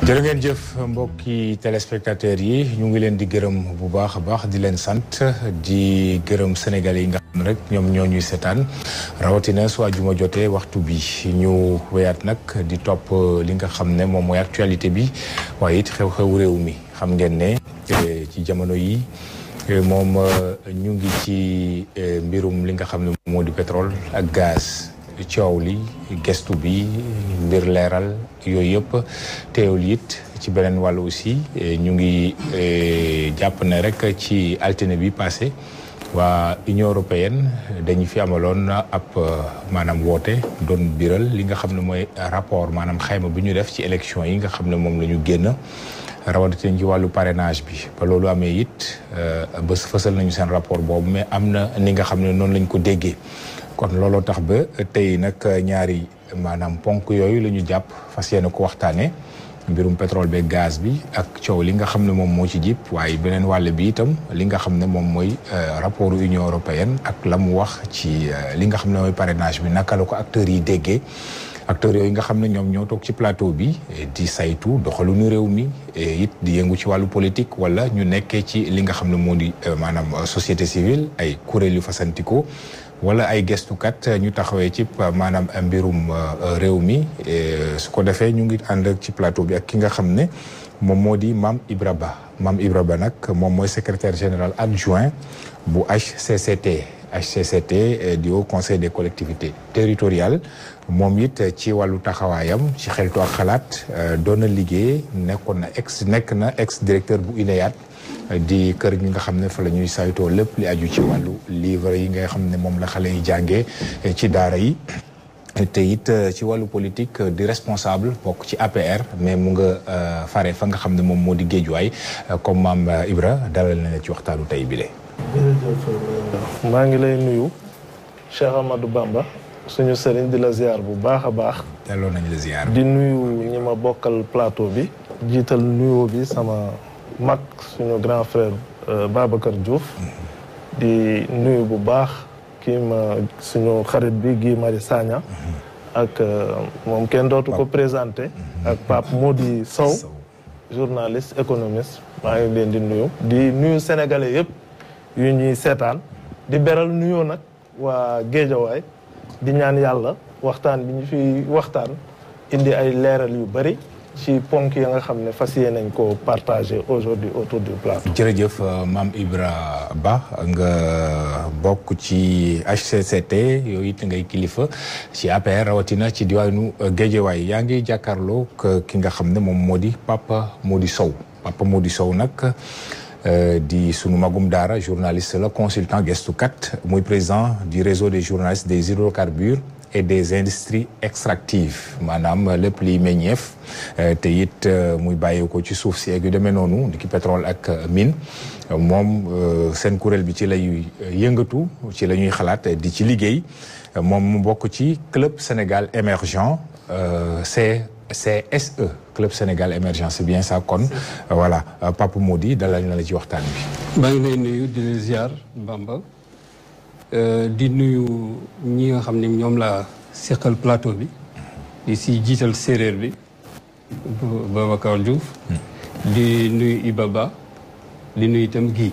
jërë ngeen jëf mbokki téléspectateurs yi ñu ngi leen di gërëm bu baax a baax di leen sant di gërëm sénégalais yi nga xam ne rek ñoom ñoo ñuy seetaan rawatina su àjjuma jotee waxtu bi ñu wéyaat nag di topp li nga xam ne moom mooy actualité bi waaye it xew-xew réew mi xam ngeen ne ci jamono yi moom ñu ngi ci mbirum li nga xam ne moo di pétrole ak gaz. coow li gestu bi mbir leeral yooyu yëpp teewul it ci beneen wàll aussi ñu ngi jàpp ne rek ci altine bi passé waa Union européenne dañu fi amaloon ab maanaam woote doon biral li nga xam ne mooy rapport maanaam xayma bi ñu def ci élection yi nga xam ne moom la ñu génn rawatina ci wàllu parrainage bi ba loolu amee it ba fësal nañu seen rapport boobu mais am na ni nga xam ne noonu lañ ko déggee kon looloo tax ba tey nag ñaari maanaam ponk yooyu la ñu jàpp fas yéene ko waxtaanee mbirum pétrole beeg gaz bi ak coow li nga xam ne moom moo ci jib waaye beneen wàll bi itam li nga xam ne moom mooy rapport Union européenne ak la mu wax ci li nga xam ne mooy parrainage bi naka la ko acteurs yi déggee. acteurs yooyu nga xam ne ñoom ñoo toog ci plateau bi di saytu doxalinu réew mi it di yëngu ci wàllu politique wala ñu nekkee ci li nga xam ne moo di maanaam société civile ay kuréel yu fasantikoo wala ay gestukat ñu taxawee ci maanaam mbirum réew mi su ko defee ñu ngi ànd ci plateau bi ak ki nga xam ne moom moo di Mame Ibra Ba Mame Ibra Ba nag moom mooy secrétaire général adjoint bu HCCT HCCT di Haut Conseil des collectivités territoriales moom it ci wàllu taxawaayam ci xeltu ak xalaat doon na liggéey nekkoon na ex nekk na ex directeur bu INEAT di kër gi nga xam ne fa la ñuy saytoo lépp li aju ci wàllu livre yi nga xam ne moom la xale yi jàngee ci daara yi te it ci wàllu politique di responsable bokk ci APR mais mu nga fare fa nga xam ne moom moo di géejuwaay comme maam Ibra dalal na ci waxtaanu tey bile. jërëjëf maa ngi lay nuyu Cheikh Amadou Bamba suñu sëriñ di la ziar bu baax a baax. delloo nañ la ziar. di nuyu ñi ma bokkal plateau bi. jiital nuyoo bi sama mag suñu grand frère Babacar Diouf. di nuyu bu baax kii ma suñu xarit bi Guy Marius Sagna. ak moom kenn dootu ko présenté. ak Pape Mody Sow. journaliste économiste maa ngi leen di nuyu. di nuyu sénégalais yëpp yu ñuy seetaan di beral nuyoo nag waa Géejawaay. di ñaan yàlla waxtaan bi ñu fi waxtaan indi ay leeral yu bari ci ponk ya nga xam ne fas yéene nañ ko partager aujourd'hui autour du plateau. jërëjëf Mame Ibra Ba nga bokk ci HCCT yooyu it ngay kilifa ci APR rawatina ci diwaanu Géejawaay yaa ngi jàkkaarloo ki nga xam ne moom moo di Papa Mody Sow Papa Mody Sow nag. di sunu magum daara journaliste la consultant gestukat muy président du réseau des journalistes des hydrocarbures et des industries extractives maanaam lépp liy meññeef te it muy bàyyi ko ci suuf si ak yu demee noonu di ki pétrole ak mine moom seen kuréel bi ci lay yëngatu ci la ñuy xalaat di ci liggéey moom mu bokk ci club Sénégal émergent c'est CSE Club Sénégal Émergent c'est bien ça kon voilà Papa Mody dalal na la ci waxtaan bi. maa ngi lay nuyu di la ziar Bamba di nuyu ñi nga xam ne ñoom laa seqal plateau bi di si jiital séeréer bi Babacar Diouf. di nuyu Iba Ba di nuyu itam Guy.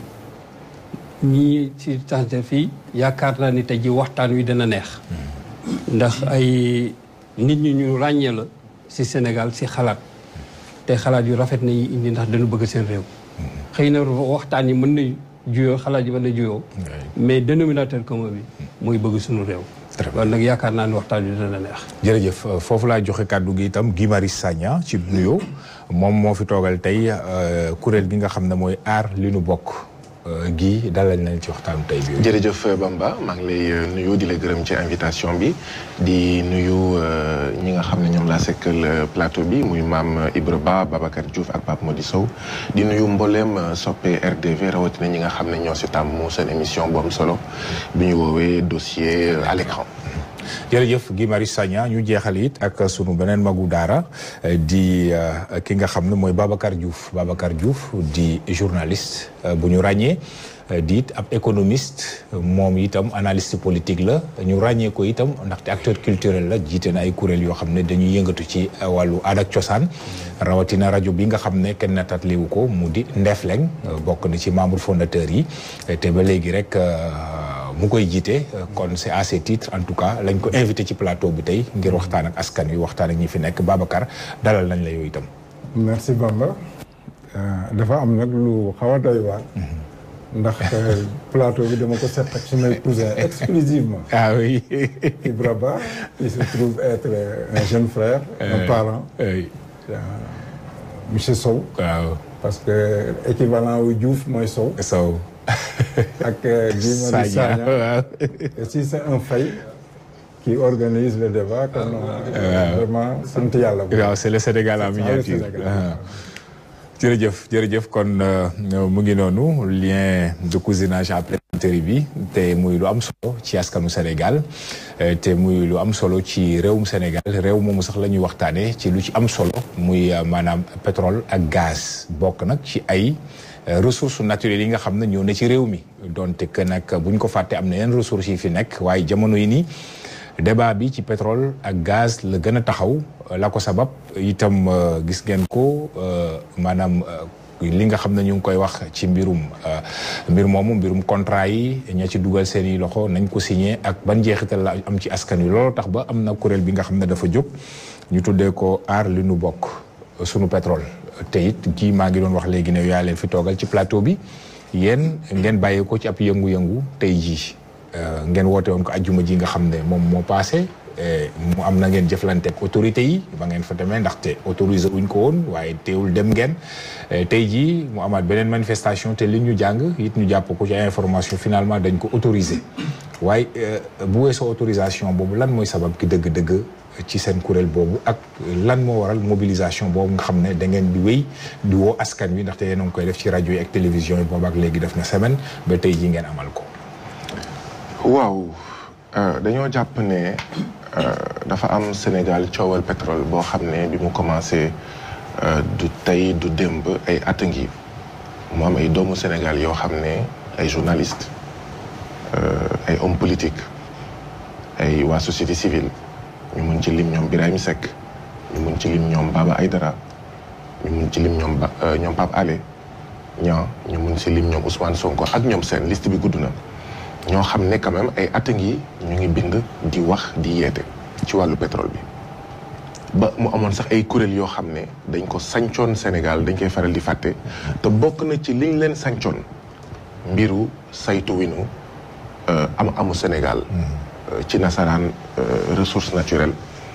ñii ci tànte fii yaakaar naa ni tey ji waxtaan wi dana neex. ndax ay nit ñi ñu ràññee la. ci Sénégal ci xalaat te xalaat yu rafet nañu indi ndax dañu bëgg seen réew xëy na waxtaan yi mën na juyoo xalaat yi mën na juyoo mais dénominateur commun bi mooy bëgg suñu réew kon nag yaakaar naa ni waxtaan yi dana neex jërëjëf foofu laa joxe kàddu gi itam Guy Marius Sagna ci nuyoo moom moo fi toogal tey kuréel gi nga xam ne mooy aar li nu bokk Guy dalal nañ ci waxtaanu tey bi. jërëjëf Bamba maa ngi lay nuyu di la gërëm ci invitation bi di nuyu ñi nga xam ne ñoom laa sekkal plateau bi muy maam Ibra Ba Babacar Diouf ak Pape Mody Sow di nuyu mbooleem soppe RDV rawatina ñi nga xam ne ñoo si tàmm seen émission bu am solo bi ñu woowee dossier à l'écran jërëjëf Guy Marius Sagna ñu jeexal it ak sunu beneen magu daara di ki nga xam ne mooy Babacar Diouf Babacar Diouf di journaliste bu ñu ràññee di it ab économiste moom itam analyste politique la ñu ràññee ko itam ndaxte acteur culturel la jiite na ay kuréel yoo xam ne dañuy yëngatu ci wàllu aada ak cosaan rawatina rajo bi nga xam ne kenn natatliwu ko mu di Ndefleng bokk na ci membre fondateur yi te ba léegi rek mu koy jiite kon c'est à ce titre en tout cas lañ ko invité ci plateau bi tey ngir waxtaan ak askan wi waxtaan ak ñi fi nekk Babacar dalal nañ la yooyu itam. merci Bamba dafa am nag lu xaw a doy waar. ndax plateau bi dama ko seet ak sumay cousin exclusivement ah oui. Ibra Ba il se trouve être un jeune frère. un parent. oui. monsieur Sow. waaw. parce que équivalent wu Diouf mooy Sow. Sow. ak Guy Marius Sagna waaw. et si c'est un Faye qui organise le débat kon vraiment sant yàlla bu waaw c'est le Sénégal en C'est le miniature. Sénégal. Ah. jërëjëf jërëjëf kon euh, mu ngi noonu lien de cousinage à plaisanterie bi te muy lu am solo ci askanu Sénégal euh, te muy lu am solo ci réewum Sénégal réew moomu sax la ñuy waxtaanee ci lu ci am solo muy euh, maanaam pétrole ak gaz bokk nag ci ay euh, ressources naturelles yi nga xam ne ñoo ne ci réew mi donte que nag bu ñu ko fàtte am na yenn ressources yi fi nekk waaye jamono yi nii. débat bi ci pétrole ak gaz la gën a taxaw la ko sabab itam gis ngeen ko maanaam li nga xam ne ñu ngi koy wax ci mbirum mbir moomu mbirum contrat yi ña ci dugal seen i loxo nañ ko signé ak ban njeexital la am ci askan wi loolu tax ba am na kuréel bi nga xam ne dafa jóg ñu tuddee ko aar li nu bokk sunu pétrole te it kii maa ngi doon wax léegi ne yaa leen fi toogal ci plateau bi yéen ngeen bàyyee ko ci ab yëngu-yëngu tey jii ngeen woote woon ko ajjuma ji nga xam ne moom moo passé mu am na ngeen jëflante ak autorité yi ba ngeen fa demee ndaxte autorisé wuñ ko woon waaye teewul dem ngeen tey jii mu amaat beneen manifestation te li ñu jàng it ñu jàpp ko ci ay information finalement dañ ko autorisé waaye bu weesoo autorisation boobu lan mooy sabab ki dëgg-dëgg ci seen kuréel boobu ak lan moo waral mobilisation boobu nga xam ne da ngeen di wéy di woo askan wi ndaxte yéen a ngi koy def ci rajo yi ak télévision yi boobu ak léegi def na semaine ba tey jii ngeen amal ko. waaw dañoo jàpp ne dafa am Sénégal coowal pétrole boo xam ne bi mu commencé du tey du démb ay at a ngi mu am ay doomu Sénégal yoo xam ne ay journalistes ay hommes politiques ay waa société civile ñu mun ci lim ñoom Birahim Seck ñu mun ci lim ñoom Baba Aydara ñu mun ci lim ñoom ba ñoom Pape Alé ñaa ñu mun ci lim ñoom Ousmane Sonko ak ñoom seen liste bi gudd na. ñoo xam ne quand même ay at ngi ñu ngi bind di wax di yeete ci wàllu pétrole bi ba mu amoon sax ay kuréel yoo xam ne dañ ko sancoon Sénégal dañ koy faral di fàtte te bokk na ci liñ leen sancoon mbiru saytu winu am amu Sénégal ci nasaraan ressource naturelle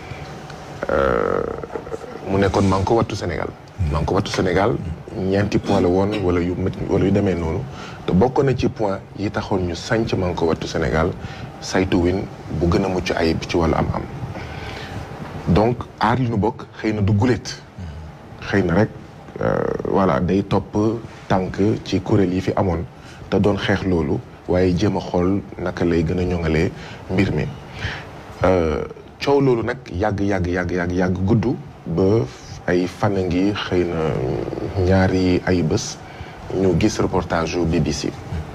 mu nekkoon maa ngi ko wattu Sénégal maa ngi ko wattu Sénégal ñeenti point la woon wala yu wala yu demee noonu te bokk na ci point yi taxoon ñu sanc maa ngi ko wattu Sénégal saytu win bu gën a mucc ayib ci wàllu am-am donc aar li nu bokk xëy na du guléet xëy na rek voilà day topp tànk ci kuréel yi fi amoon te doon xeex loolu waaye jéem a xool naka lay gën a ñoŋalee mbir mi coow loolu nag yàgg yàgg yàgg yàgg yàgg gudd ba ay fan a ngi xëy na ñaari ay bés ñu gis reportage yu BBC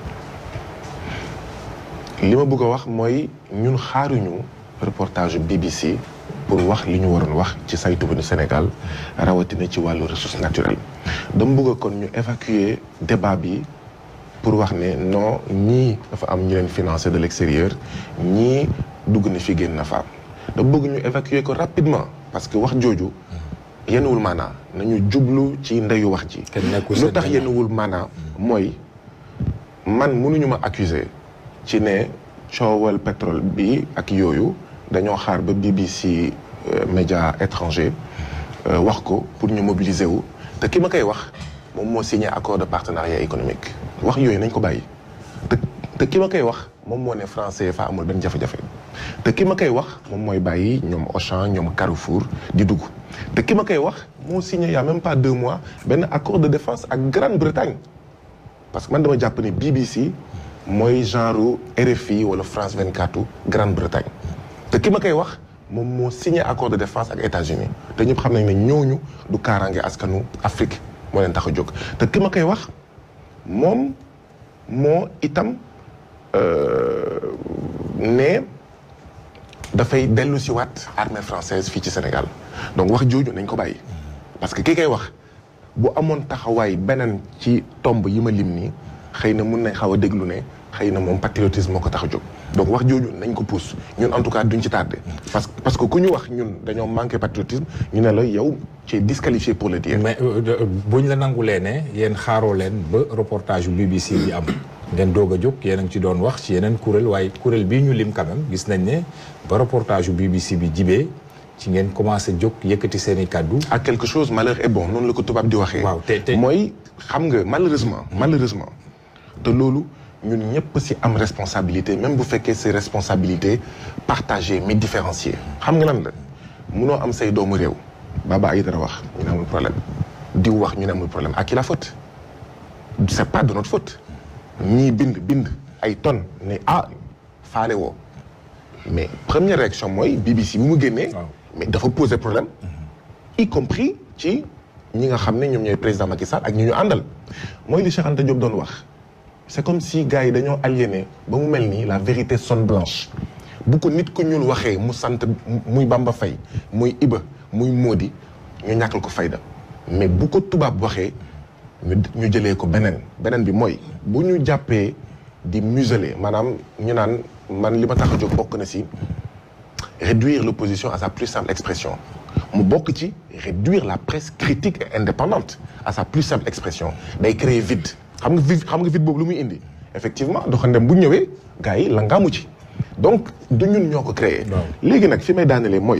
li ma bëgg a wax mooy ñun xaaruñu reportage yu BBC pour wax li ñu waroon wax ci saytu bu Sénégal rawatina ci wàllu ressource naturelle dama bëgg kon ñu évacuer débat bi pour wax ne non ñii dafa am ñu leen financé de l'extérieur ñii dugg na fi génn na fa dama bëgg ñu évacuer ko rapidement parce que wax jooju yenuwul maanaa nañu jublu ci ndeyu wax ji lu tax yenuwul maanaa mooy man mënuñu ma accuser ci ne coowal pétrole bi ak yooyu dañoo xaar ba BBC média étranger wax ko pour ñu mobiliser wu te ki ma koy wax moom moo signé accord de partenariat économique wax yooyu nañ ko bàyyi te te ki ma koy wax moom moo ne franc CFA amul benn jafe-jafe te ki ma koy wax moom mooy bàyyi ñoom Auchan ñoom Carrefour di dugg te ki ma koy wax moo signé y a même pas deux mois benn accord de défense ak Grande-Bretagne parce que man dama jàpp ne BBC mooy genre RFI wala France 24 Grande-Bretagne te ki ma koy wax moom moo signé accord de défense ak États-Unis te ñëpp xam nañ ne ñooñu du kaaraange askanu Afrique moo leen tax a jóg te ki ma koy wax moom moo itam ne dafay dellu si waat armée française fii ci Sénégal donc wax jooju nañ ko bàyyi parce que ki koy wax bu amoon taxawaay beneen ci tomb yi ma lim nii xëy na mun nañ xaw a déglu ne xëy na moom patriotisme moo ko tax a jóg donc wax jooju nañ ko pousse ñun en tout cas duñ ci tardé parce que parce que ku ñu wax ñun dañoo manqué patriotisme ñu ne la yow ci disqualifié pour le dire mais buñ la nangulee ne yéen xaaroo leen ba reportage yu BBC bi am ngeen doog a jóg yéen a ngi ci doon wax ci yeneen kuréel waaye kuréel bii ñu lim quand même gis nañ ne ba reportage yu BBC bi jibee ci ngeen commencé jóg yëkkati seen i kàddu à quelque chose malheur est bon noonu la ko tubaab di waxee waaw te te mooy xam nga malheureusement malheureusement te loolu ñun ñëpp ci am responsabilité même bu fekkee c'est responsabilité partagée mais différenciée xam nga lan la munoo am say doomu réew Baba Aïdara wax ñu ne amul problème diw wax ñu ne amul problème à qui la faute c'est pas de notre faute ñii bind bind ay tonnes ne ah faale woo mais première réaction mooy BBC bi mu génnee mais dafa poser problème y compris ci ñi nga xam ne ñoom ñooy président Macky Sall ak ñi ñu àndal mooy li Cheikh Anta Diop doon wax c'est comme si gars yi dañoo aliéné ba mu mel nii la vérité sonne blanche bu ko nit ku ñuul waxee mu sant muy Bamba Faye muy Iba muy Modi ñu ñàkkal ko fayda mais bu ko tubaab waxee ñu ñu jëlee ko beneen beneen bi mooy bu ñu jàppee di museler maanaam ñu naan man li ma tax a jóg bokk na si réduire l'opposition à sa plus simple expression mu bokk ci réduire la presse critique et indépendante à sa plus simple expression day créer vide xam nga vide xam nga vide boobu lu muy indi effectivement doxandem bu ñëwee gars yi la ngaamu ci donc du ñun ñoo ko créé léegi nag fi may daanelee mooy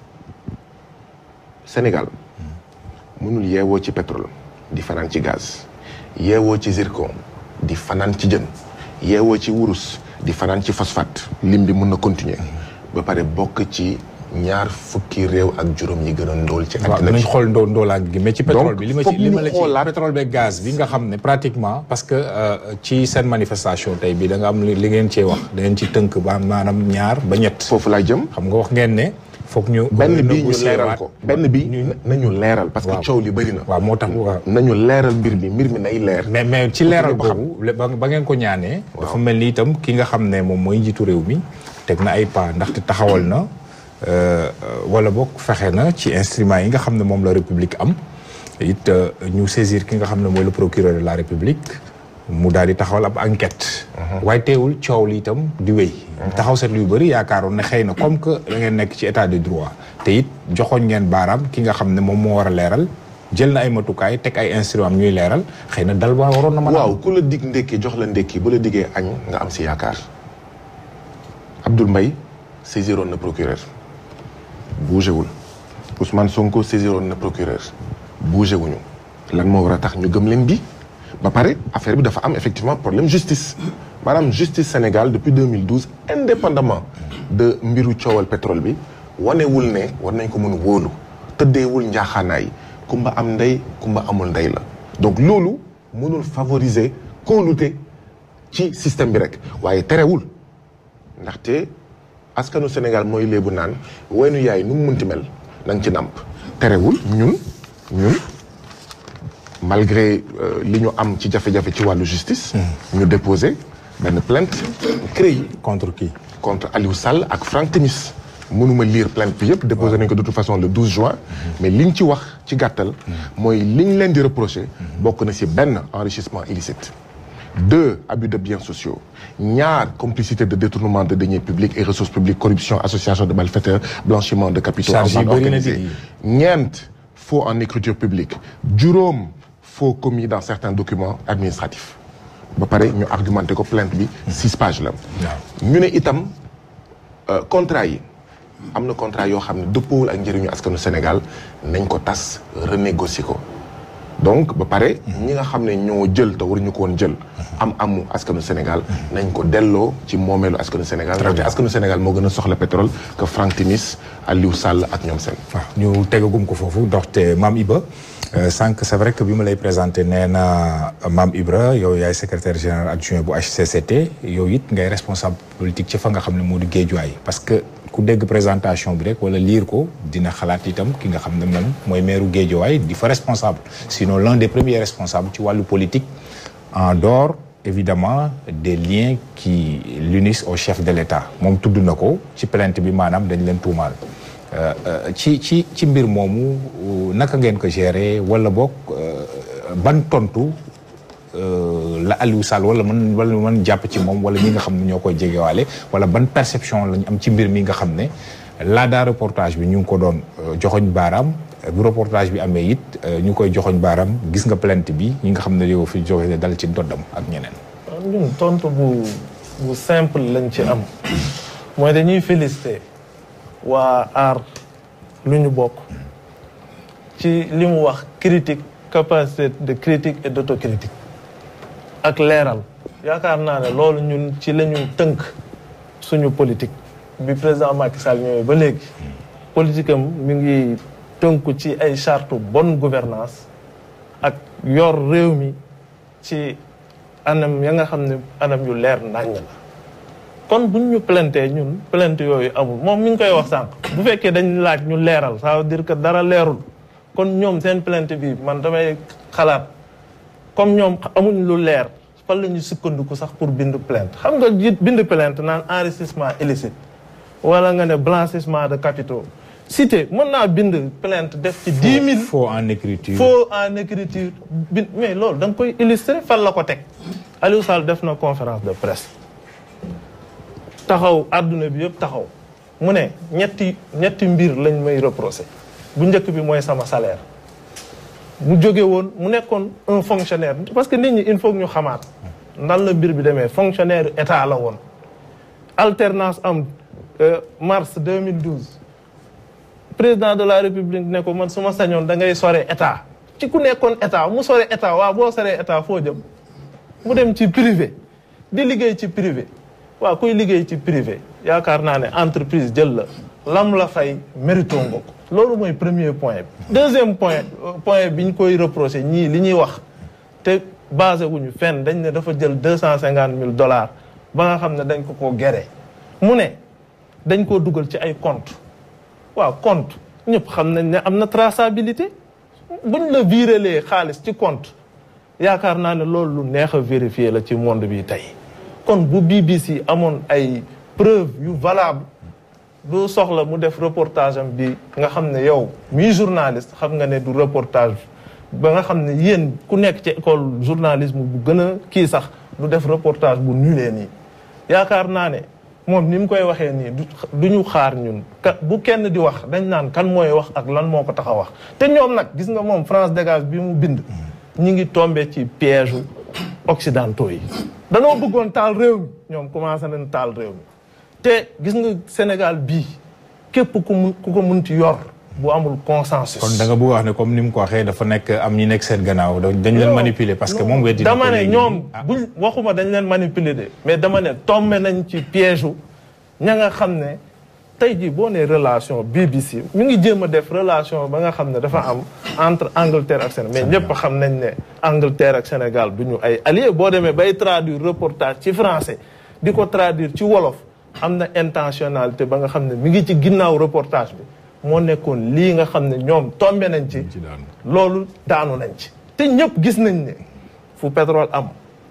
Sénégal mënul yeewoo ci pétrole di fanaan ci gaz yeewoo ci zircon di fanaan ci jën yeewoo ci wurus di fanaan ci phosphate lim bi mën na continuer ba pare bokk ci ñaar fukki réew ak juróom yi gën a ndóol ci waaw àddina dinañ bi xool ndoo ndoolaan gi mais ci pétrole Donc, bi li ma foog ci li ma ñu la ci xoolaat- pétrole beeg gaz bi nga xam ne pratiquement parce que euh, ci seen manifestation tey bi da nga am li li ngeen cee wax da ngeen ci tënk ba maanaam ñaar ba ñett foofu laay jëm xam nga wax ngeen ne foog ñu benn bi ñu négocier leeral waat. ko benn bi nañu leeral parce que Waaw. coow li bëri na waaw moo tax waaw nañu leeral mbir mi mbir mi nay leer mais mais ci leeral ba xam. boobu le- ba ba ngeen ko ñaanee dafa mel ni itam ki nga xam ne moom mooy njiitu réew mi teg na ay pas ndaxte taxawal na euh, euh, wala boog fexe na ci instruments yi nga xam ne moom la république am it euh, ñu saisir ki nga xam ne mooy le procureur de la république mu daal di taxawal ab enquête waaye teewul coow li itam di wéy taxaw seetlu yu bëri yaakaaroon ne xëy na comme que da ngeen nekk ci état de droit te it joxoñ ngeen baaraam ki nga xam ne moom moo war a leeral jël na ay matukaay teg ay instruments ñuy leeral xëy na dal ba waroon na mën a waaw ku la dig ndékki jox la ndékki bu la diggee añ nga am si yaakaar Abdoul Mbaye saisiroon na procureur bougé wul Ousmane Sonko saisiroon na procureur bougé wuñu lan moo war a tax ñu gëm leen bi ba pare affaire bi dafa am effectivement problème justice maanaam justice Sénégal depuis 2012 indépendamment de mbiru coowal pétrole bi wanewul ne war nañ ko mën wóolu tëddeewul njaaxaanaay kumba am ndey kumba amul ndey la donc loolu mënul favoriser kóolute ci système bi rek waaye terewul ndaxte askanu Sénégal mooy léebu naan waynu yaay nu mu munti mel na nga ci nàmp terewul ñun ñun malgré euh, li ñu am ci jafe-jafe ci wàllu justice ñu déposé benn plainte CREI contre qui contre Aliou Sall ak Franck Timis mënuma lire plainte bi yëpp déposé nañ ko de toute façon le 12 juin mais liñ ci wax ci gàttal mooy liñ leen di reproché bokk na ci benn enrichissement illicite deux abus de biens sociaux ñaar complicité de détournement de deniers publics et ressources publiques corruption association de malfaiteurs blanchiment de capitaux en Charge yi bande bëri na organisée di. ñeent faux en écriture publique juróom faux commis dans certains documents administratifs ba pare ñu argumenté ko plainte bi six pages la ñu ne itam euh, contrat yi am na contrat yoo xam ne dëppoowul ak njëriñu askanu Sénégal nañ ko tas renégocier ko donc ba pare ñi nga xam ne ñoo jël te waruñu ko woon jël am amu askanu Sénégal nañ ko delloo ci moomeelu askanu Sénégal ndaxte askanu Sénégal moo gën a soxla pétrole que Franck Timis Aliou Sall ak ñoom seen waaw ñu tegagum ko foofu ndoxte Mame Iba euh, sànq c'est vrai que bi ma lay présenté nee na Mame Ibra yow yaay secrétaire général adjoint bu HCCT yow it ngay responsable politique ci fa nga xam ne moo di Géejuwaay parce que ku dégg présentation bi rek wala lire ko dina xalaat itam ki nga xam ne moom mooy maire Guédiawaye di fa responsable sinon l'un des premiers responsables ci wàllu politique en dehors évidemment des liens qui l'unissent au chef de l'État moom tudd na ko ci plainte bi maanaam dañ leen tuumaal ci ci ci mbir moomu naka ngeen ko gérer wala boog ban tontu la Aliou Sall wala man wala man jàpp ci moom wala ñi nga xam ne ñoo koy jegewaale wala ban perception lañ am ci mbir mi nga xam ne laadaa reportage bi ñu ngi ko doon joxoñ baaraam bu reportage bi amee it ñu koy joxoñ baaraam gis nga plainte bi ñi nga xam ne yow fi joxe dal ci doddam ak ñeneen. ñun tontu bu bu simple lañ ci am mooy dañuy féliciter waa aar lu ñu bokk ci li mu wax critique capacité de critique et d'autocritique ak leeral yaakaar naa ne loolu ñun ci la ñu tënk suñu politique bi président Macky Sall ñëwee ba léegi politique am mi ngi tënku ci ay charte bonne gouvernance ak yor réew mi ci anam ya nga xam ne anam yu leer naññ la kon buñ ñu plaintee ñun plainte yooyu amul moom mi ngi koy wax sànq bu fekkee dañ laaj ñu leeral ça veut dire que dara leerul kon ñoom seen plainte bi man damay xalaat comme ñoom amuñ lu leer fan la ñu sukkandiku sax pour bind plainte xam nga bind plainte naan enrichissement illicite wala nga ne blanchissement de capitaux cité mën naa bind plainte def ci dix mille faux en écriture faux en écriture bind mais loolu da nga koy illustrer fan la ko teg Aliou Sall def na conférence de presse taxaw àdduna bi yëpp taxaw mu ne ñetti ñetti mbir lañ may reprocher bu njëkk bi mooy sama salaire mu jóge woon mu nekkoon un fonctionnaire parce que nit ñi il faut ñu xamaat nan la mbir bi demee fonctionnaire état la woon alternance am mars 2012 président de la république ne ko man su ma sañoon da ngay sore état ci ku nekkoon état mu sore état waaw boo soree état foo jëm mu dem ci privé di liggéey ci privé waaw kuy liggéey ci privé yaakaar naa ne entreprise jël la lam la fay mérito nga ko loolu mooy premier point bi deuxième point point bi ñu koy reproché ñii li ñuy wax te basé wuñu fenn dañ ne dafa jël deux cent cinquante mille dollars ba nga xam ne dañ ko ko géré mu ne dañ koo dugal ci ay compte waaw compte ñëpp xam nañ ne am na traçabilité buñ la virelee xaalis ci compte yaakaar naa ne loolu lu neex a vérifier la ci monde bi tey kon bu BBC amoon ay preuve yu valable du soxla mu def reportage am bi nga xam ne yow mii journaliste xam nga ne du reportage ba nga xam ne yéen ku nekk ci école journalisme bu gën a kii sax du def reportage bu nulee nii yaakaar naa ne moom ni mu koy waxee nii du ñu xaar ñun ka bu kenn di wax dañ naan kan mooy wax ak lan moo ko tax a wax te ñoom nag gis nga moom France dégage bi mu bind ñi ngi tombé ci piège occidentaux yi danoo bëggoon taal réew mi ñoom commencé nañ taal réew mi te gis nga Sénégal bii képp ku mun ku ko munti yor bu amul consensus. kon da nga bëgg wax ne comme ni mu ko waxee dafa nekk am ñi nekk seen gannaaw dañ leen manipuler parce que moom weddi dama ne ñoom buñ waxuma dañ leen manipuler de mais dama ne tombé nañ ci piège ña nga xam ne tey jii boo nee relation BBC ñu ngi jéem a def relation ba nga xam ne dafa am entre Angleterre ak Sénégal mais ñëpp xam nañ ne Angleterre ak Sénégal du ñu ay alliés boo demee bay traduire reportage ci français di ko traduire ci wolof am na intentionnalité ba nga xam ne mi ngi ci ginnaaw reportage bi moo nekkoon lii nga xam ne ñoom tombé nañ ci loolu daanu nañ ci te ñëpp gis nañ ne fu pétrole am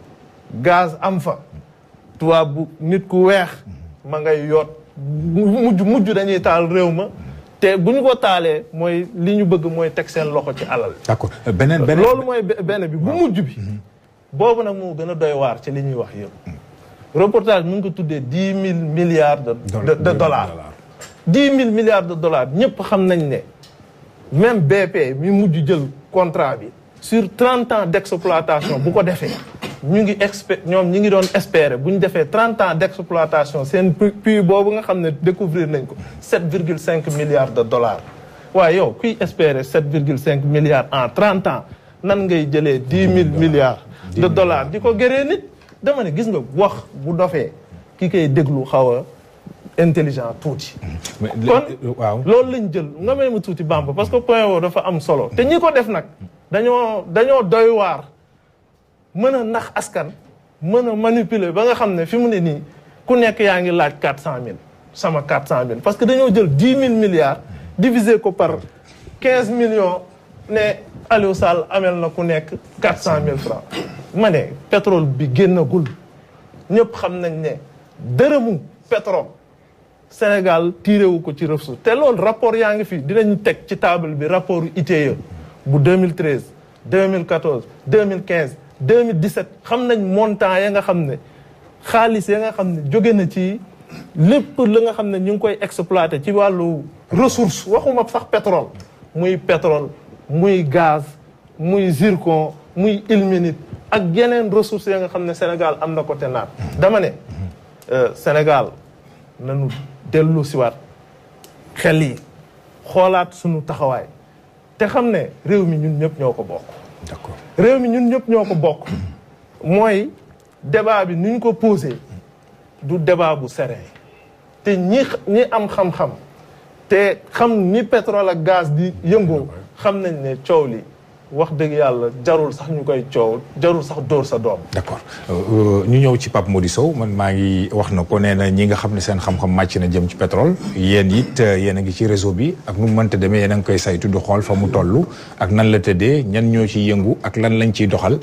gaz am fa tubaab bu nit ku weex ma ngay yoot mujj mujj dañuy taal réew ma te bu ñu ko taalee mooy li ñu bëgg mooy teg seen loxo ci alal d'accord beneen beneen loolu mooy benn bi bu mujj bi boobu nag moo gën a doy waar ci li ñuy wax yëpp reportage mu ngi ko tuddee dix mille milliards de de dollars dix mille milliards de dollars ñëpp xam nañ ne même BP mi mujj jël contrat bi sur trente ans d' exploitation bu ko defee ñu ngi expe ñoom ñi ngi doon espérer bu ñu defee trente ans d' exploitation seen puits boobu nga xam ne découvrir nañ ko sept virgule cinq milliards de dollars waaye yow kuy espérer sept virgule cinq milliards en trente ans nan ngay jëlee dix mille milliards de dollars di ko gëree nit dama ne gis nga wax bu dofee ki koy déglu xaw a intelligent tuuti kon waaw loolu lañ jël nga may ma tuuti Bamba parce que point woo dafa am solo te ñi ko def nag dañoo dañoo doy waar mën a nax askan mën a manipuler ba nga xam ne fi mu ne nii ku nekk yaa ngi laaj quatre cent mille sama quatre cent mille parce que dañoo jël dix mille milliards diviser ko par quinze millions ne Aliou Sall amel na ku nekk quatre cent mille francs ma ne pétrole bi génnagul ñëpp xam nañ ne dërëmu pétrole Sénégal tiré wu ko ci ressource te loolu rapport yaa ngi fi dinañ teg ci table bi rapport ITIE bu 2013 2014 2015 2017 xam nañ montant ya nga xam ne xaalis ya nga xam ne jóge na ci lépp la nga xam ne ñu ngi koy exploité ci wàllu ressource waxuma sax pétrole muy pétrole muy gaz muy zircon muy ilménite ak yeneen ressources ya nga xam ne Sénégal am na ko te naat dama ne Sénégal nañu dellu siwaat xel yi xoolaat sunu taxawaay te xam ne réew mi ñun ñëpp ñoo ko bokk d'accord réew mi ñun ñëpp ñoo ko bokk mooy débat bi ni ñu ko posé du débat bu serein te ñi ñi am xam-xam te xam ni pétrole ak gaz di yëngoo xam nañ ne coow li wax dëgg yàlla jarul sax ñu koy coow jarul sax dóor sa doom d'accord ñu ñëw ci Pape Mody Sow man maa ngi wax na ko nee na ñi nga xam ne seen xam-xam màcc na jëm ci pétrole yéen it yéen a ngi ci réseau bi ak nu mu mënta demee yéen a ngi koy saytu di xool fa mu toll ak nan la tëddee ñan ñoo ciy yëngu ak lan lañ ciy doxal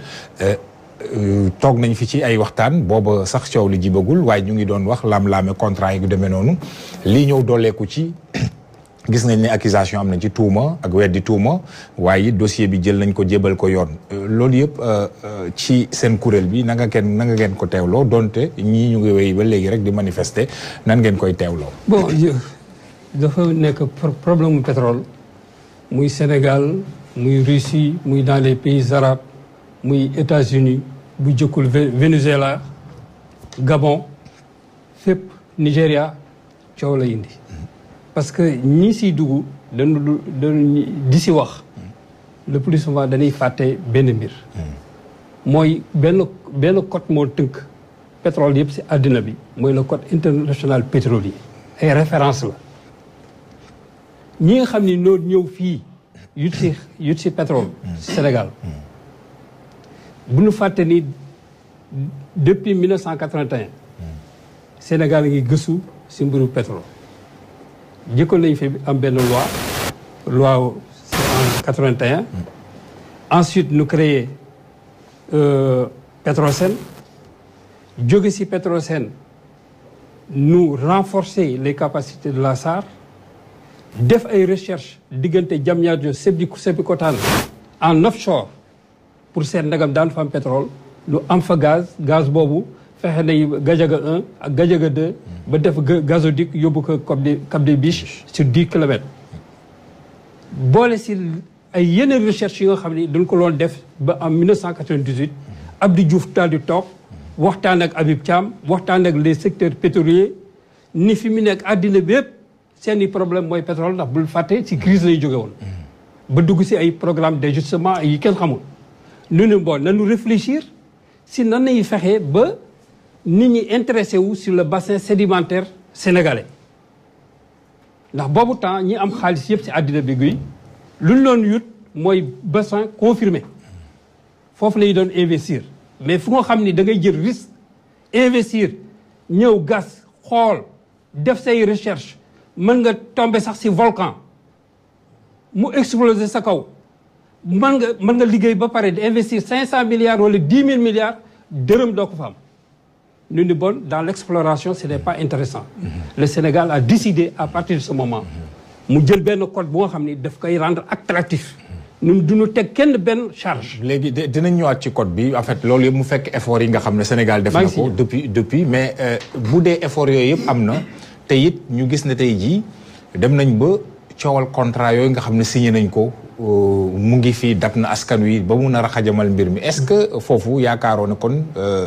toog nañ fi ci ay waxtaan booba sax coow li jibagul waaye ñu ngi doon wax laam-laame contrat yi gu demee noonu lii ñëw dooleeku ci gis nañ ne accusation am na ci tuuma ak weddi tuuma waaye dossier bi jël nañ ko jébal ko yoon loolu yëpp ci seen kuréel bi na nga kenn na nga ngeen ko teewloo donte ñii ñu ngi wéy ba léegi rek di manifester nan ngeen koy teewloo. bon dafa nekk problème mu pétrole muy Sénégal muy Russie muy dans les pays arabes muy États-Unis bu jëkkul Venezuela Gabon fépp Nigéria coow la indi. parce que ñi siy dugg dañu dañu di si wax le plus souvent dañuy fàtte benn mbir mooy benn benn code moo tënk pétrole yëpp si àddina bi mooy le code international pétrolier ay référence la ñi nga xam ni noo ñëw fii yut si yut si pétrole Sénégal bu ñu fàtte ni depuis 1981 Sénégal ngi gëstu si mbiru pétrole jëkkoon nañu fi am benn loi loi en 81 ensuite ñu créé Petrosen jóge ci Petrosen ñu renforcer les capacités de la SAR def ay recherche diggante Diamniadio Sébikotane en offshore pour seet ndagam daan fa am pétrole lu am fa gaz gaz boobu fexe nañu Gadiaga 1 ak Gadiaga 2 ba def gazoduc yóbbu ko Cap des Cap des Biches sur 10 kilomètres boole si ay yeneen recherche yi nga xam ni dañ ko loon def ba en 1998 Abdou Diouf daal di toog waxtaan ak Habib Thiam waxtaan ak les secteurs pétroliers ni fi mu nekk àddina bi yëpp seen i problème mooy pétrole ndax bul fàtte ci crise lay jóge woon ba dugg si ay programme d'ajustement yi kenn xamul nu ne bon nanu réfléchir si nan nañuy fexee ba nit ñi intéressé wu sur le bassin sédimentaire sénégalais ndax boobu temps ñi am xaalis yëpp si àddina bi guy lu ñu doon yut mooy bassin confirmé foofu la ñu doon investir mais fu nga xam ni da ngay jël risque investir ñëw gas xool def say recherche mën nga tomber sax si volcan mu exploser sa kaw mën nga mën nga liggéey ba pare di investir cinq cent milliards wala dix mille milliards dërëm doo ko fa am ñu ni bon dans l'exploration ce n'est pas intéressant le Sénégal a décidé à partir de ce moment mu jël benn code bu nga xam ni daf koy rendre attractif ñun duñu teg kenn benn charge léegi dinañ ñëwaat ci code bi en fait loolu yëpp mu fekk effort yi nga xam ne Sénégal def na ko depuis depuis mais bu dee effort yooyu yëpp am na te it ñu gis ne tey jii dem nañ ba coowal contrat yooyu nga xam ne signé nañ ko mu ngi fii dab na askan wi ba mun a raxajamal mbir mi est-ce que foofu yaakaaroo ne kon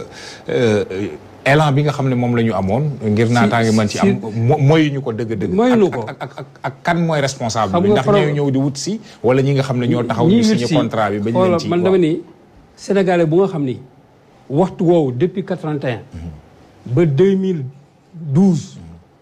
élan bi nga xam ne moom la ñu amoon. ngir naataange mën ci am mooy ñu ko dëgg-dëgg. mooy ko ak ak ak kan mooy responsable bi ndax ñooy ñëw di wut si. wala ñi nga xam ne ñoo taxaw ñu signé contrat bi. bañ leen ci man dama ni sénégalais bu nga xam ni waxtu woowu depuis 81. ba 2012.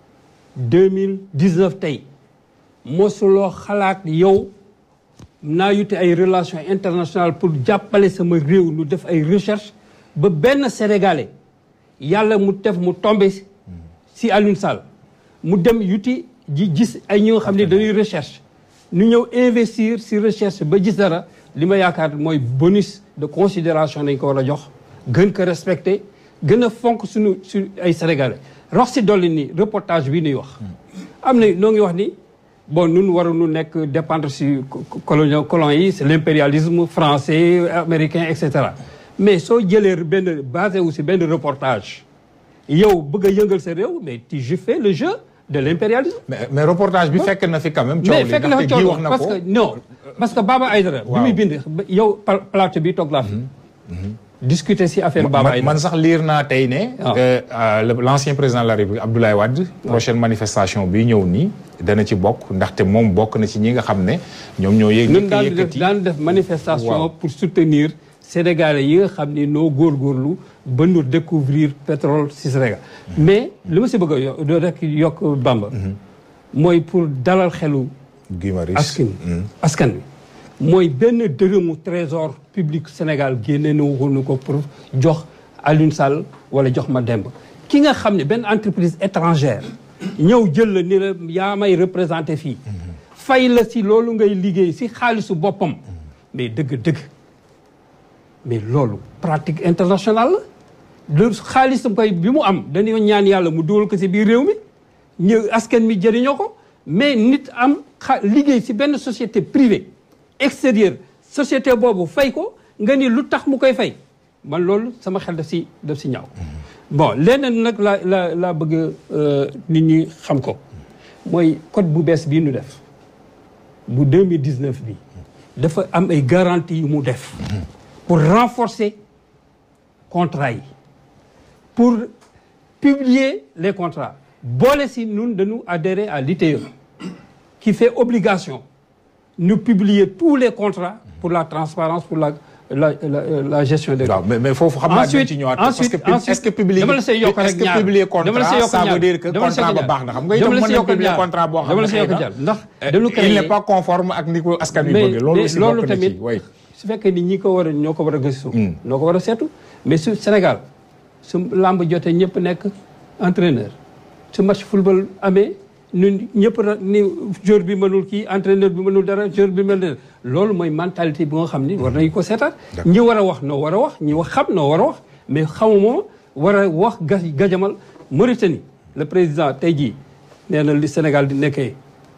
2019 tey mosuloo xalaat yow naa yute ay relations internationales pour jàppale sama réew nu def ay recherche ba benn sénégalais yàlla mu def mu tombé si Alioune Sall mu dem yuti ji gis ay ñi nga xam ne dañuy recherche ñu ñëw investir si recherche ba gis dara li ma yaakaar mooy bonus de considération dañ ko war a jox gën ko respecté gën a fonk suñu su ay sénégalais rox si dolli ni reportage bi nuy wax am na noo ngi wax ni bon nun waruñu nekk dépendre si colon colon yi c'est l'impérialisme français américain et cetera mais soo jëlee benn basé wu si benn reportage yow bëgg a yëngal sa réew mais tu je fais le jeu de l'impérialisme mais mais reportage bi fekk na fi quand même. coow mais li fekk na fa ndaxte kii wax coono na parce ko que non parce que Baba Aïdara bi Waaw. muy bind yow pal- plateau bi toog laa fi discuter si affaire Baba man Aïdara man sax liir naa tey ne. Ah. euh, euh, le- l'ancien président de la République Abdoulaye Wade. prochaine manifestation bi ñëw nii dana ci bokk ndaxte moom bokk na ci ñi nga xam ne ñoom ñoo yëg. ñun daan def yëkkati daan def manifestation Waaw. pour soutenir sénégalais yi nga xam ni noo góorgóorlu ba nu découvrir pétrole si Sénégal mais li ma si bëgg a yo- doo rek yokk Bamba mooy pour dalal xelu Guy Marius. askan askan wi mooy benn dërëmu trésor public Sénégal génne na waxuñu ko pour jox Alioune Sall wala jox ma demb ki nga xam ne benn entreprise étrangère ñëw jël la ni la yaa may représenté fii fay la si loolu ngay liggéey si xaalisu boppam mais dëgg-dëgg mais loolu pratique internationale la lu xaalisam koy bi mu am dañoo ñaan yàlla mu dugal ko si biir réew mi ñëw askan mi jëriñoo ko mais nit am xa liggéey si benn société privée extérieure société boobu fay ko nga ni lu tax mu koy fay man loolu sama xel daf si daf si ñaaw bon leneen nag la la laa bëgg euh, nit ñi xam ko mooy code bu bees bii nu def bu 2019 bi dafa am ay garanties yu mu def pour renforcer contrat yi pour publier les contrats boole si ñun dañu adhérer à l'ITE qui fait obligation nous publier tous les contrats pour la transparence pour la la la, la gestion des waaw mais mais foofu xam naa dinañ ci ñëwaat. ensuite parce que ensuite est-ce que publier dama la see yokk est-ce rek que ñaar publier dama la see contrat yokk ça ñaar veut dire que dama la see contrat ba yokk baax na xam nga dama itam la mën see na yokk publier ñaar contrat boo xam dama ne la see yokk xëy na, ñaar ndax euh, dañu il créer n'est pas conforme ak ni ko askan wi mais bëgg loolu mais aussi loolu bokk na tamit ci way su fekkee ni ñi ko war a ñoo ko war a gëstu noo ko war a seetu mais su Sénégal su làmb jotee ñëpp nekk entraîneur su match football amee ñun ñëpp ra- ni joueur bi mënul kii entraîneur bi mënul dara joueur bi mënul dara loolu mooy mentalité bi nga xam ni war nañu ko seetaat ñi war a wax noo war a wax ñi wax xam noo war a wax mais xamuma war a wax ga gajamal Mauritanie le président tey jii nee na li Sénégal di nekkee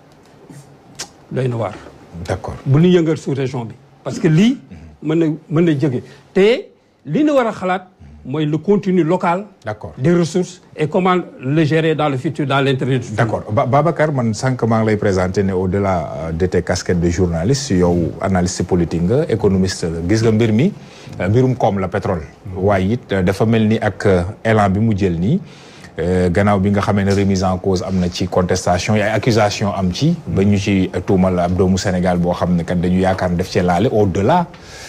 doy na waar d'accord bu ñu yëngal sous région bi parce que lii mën na mën na jóge te li ñu war a xalaat mooy le contenu local D'accord. des ressources et comment le gérer dans le futur dans l'intérêt du futur. d'accord Ba- Babacar man sànq maa ngi lay présenter ne au-delà euh, de tes casquettes de journaliste yow analyste politique nga économiste la gis nga mbir mi euh, mbirum koom la pétrole waaye it euh, dafa mel ni ak euh, élan bi mu jël nii euh, gannaaw bi nga xamee ne remise en cause am na ci contestation yi ay accusation am ci ba ñu ci tuumal ab doomu Sénégal boo xam ne kat dañu yaakaar ne def cee laale au-delà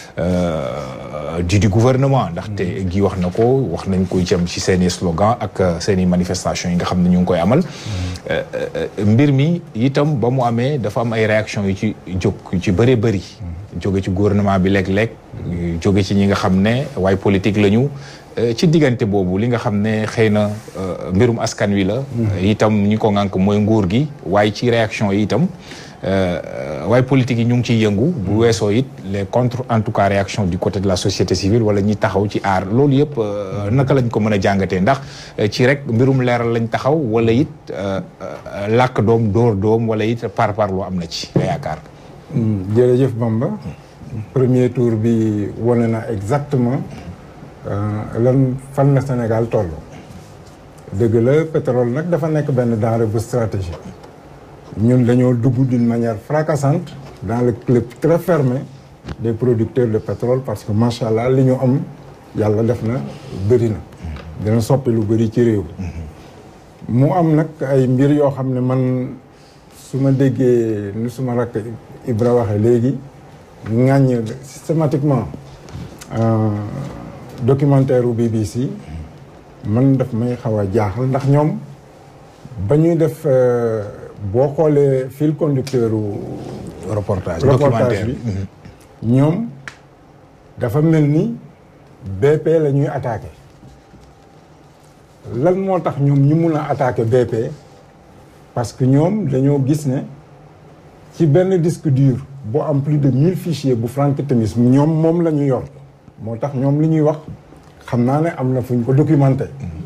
euh, du du gouvernement ndaxte gi wax na ko wax nañ koy jëm ci seeni slogan ak euh, seeni manifestation yi nga xam ne ñu ngi koy amal Euh, euh, mbir mi itam ba mu amee dafa am ay réaction yu ci jóg yu ci bëree bëri jóge ci gouvernement bi léeg-léeg jóge ci ñi nga xam ne waaye politique la ñu euh, ci diggante boobu li nga xam ne xëy na euh, mbirum askan wi la itam ñi ko ŋànk mooy nguur gi waaye ci réaction yi itam euh, waaye politique yi ñu ngi ciy yëngu bu weesoo it les contre en tout cas réaction du côté de la société civile wala ñi taxaw ci aar loolu yëpp euh, naka lañ ko mën a jàngatee ndax euh, ci rek mbirum leeral lañ taxaw wala it euh, euh, làkk doom dóor doom wala it par par lu am na ci nga yaakaar jërëjëf Bamba premier tour bi wane na exactement euh, lan fan la Sénégal toll dëgg la pétrole nag dafa nekk benn denrée bu stratégique ñun dañoo dugg d'une manière fracassante dans le club très fermé des producteurs de pétrole parce que macha allah li ñu am yàlla def na bëri na dina soppi lu bëri ci réew mu am nag ay mbir yoo xam ne man su ma déggee ni suma rakk Ibra waxee léegi ŋàññ systématiquement euh, documentaire u BBC man daf may xaw a jaaxal ndax ñoom ba ñuy def euh, boo xoolee fil conducteur u reportage reportage documentaire bi ñoom dafa mel ni BP la ñuy attaqué lan moo tax ñoom ñu mun a attaqué BP parce que ñoom dañoo gis ne ci benn disque dur boo am plus de mille fichiers bu Frank Timis ñoom moom la ñu yor moo tax ñoom li ñuy wax xam naa ne am na fu ñu ko documenté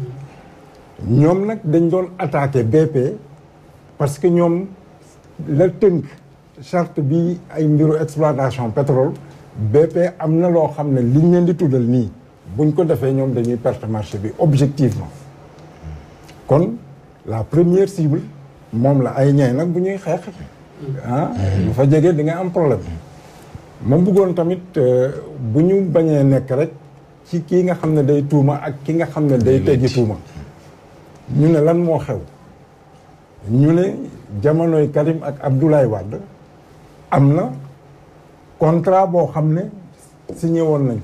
ñoom nag dañ doon attaqué BP parce que ñoom la tënk charte bi ay mbiru exploitation pétrole BP am na loo xam ne liñ leen di tuddal nii buñ ko defee ñoom dañuy perte marché bi objectivement kon la première cible moom la ay ñay nag bu ñuy xeex ah bu fa jegee di nga am problème ma bëggoon tamit bu ñu bañee nekk rek ci kii nga xam ne day tuuma ak ki nga xam ne day teggi tuuma ñu ne lan moo xew ñu ne jamonoy Karim ak Abdoulaye Wade am na contrat boo xam ne signé woon nañ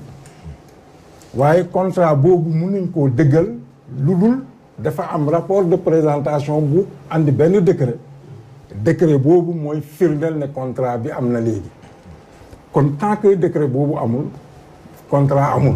waaye contrat boobu mënuñ koo dëggal lu dul dafa am rapport de présentation bu andi benn décret décret boobu mooy firndeel ne contrat bi am na léegi kon tant que décret boobu amul contrat amul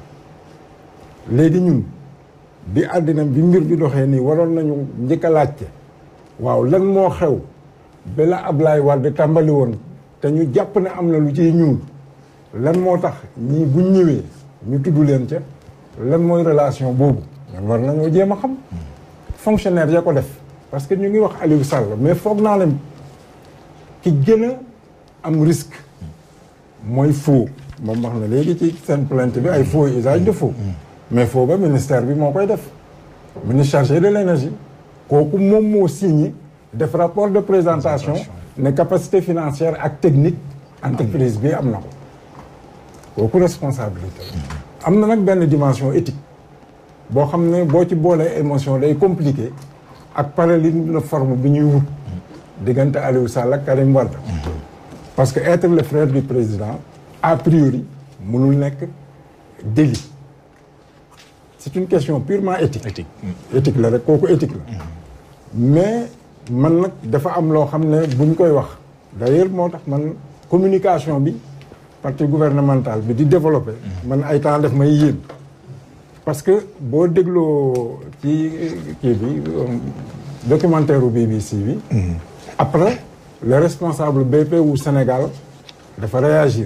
léegi ñun bi àddina bi mbir bi doxee nii waroon nañu njëkk a laajte waaw lan moo xew ba la Ablaye Wade tàmbali woon te ñu jàpp ne am na lu ciy ñuul lan moo tax ñii buñ ñëwee ñu tudd leen ca lan mooy relation boobu ñun war nañoo jéem a xam fonctionnaire ya ko def parce que ñu ngi wax Aliou Sall mais foog naa leen ki gën a am risque mooy faux moom wax na léegi ci seen plainte bi ay faux usage de faux mais faux ba ministère bi moo koy def ministre chargé de l'énergie kooku moom moo signé def rapport de présentation ne capacité financière ak technique entreprise bi am na ko kooku responsabilité am na nag benn dimension éthique boo xam ne boo ci boolee émotion day compliqué ak parallélisme de forme bi ñuy wut diggante Aliou Sall ak Karim Wade parce que être le frère du président a priori mënul nekk délit c'est une question purement éthique éthique éthique la rek kooku éthique la mais man nag dafa am loo xam ne buñ koy wax d'ailleurs moo tax man communication bi parti gouvernemental bi di développer man ay temps def may yéen parce que boo dégloo ci kii bi documentaire u BBC bi après le responsable BP wu Sénégal dafa réagir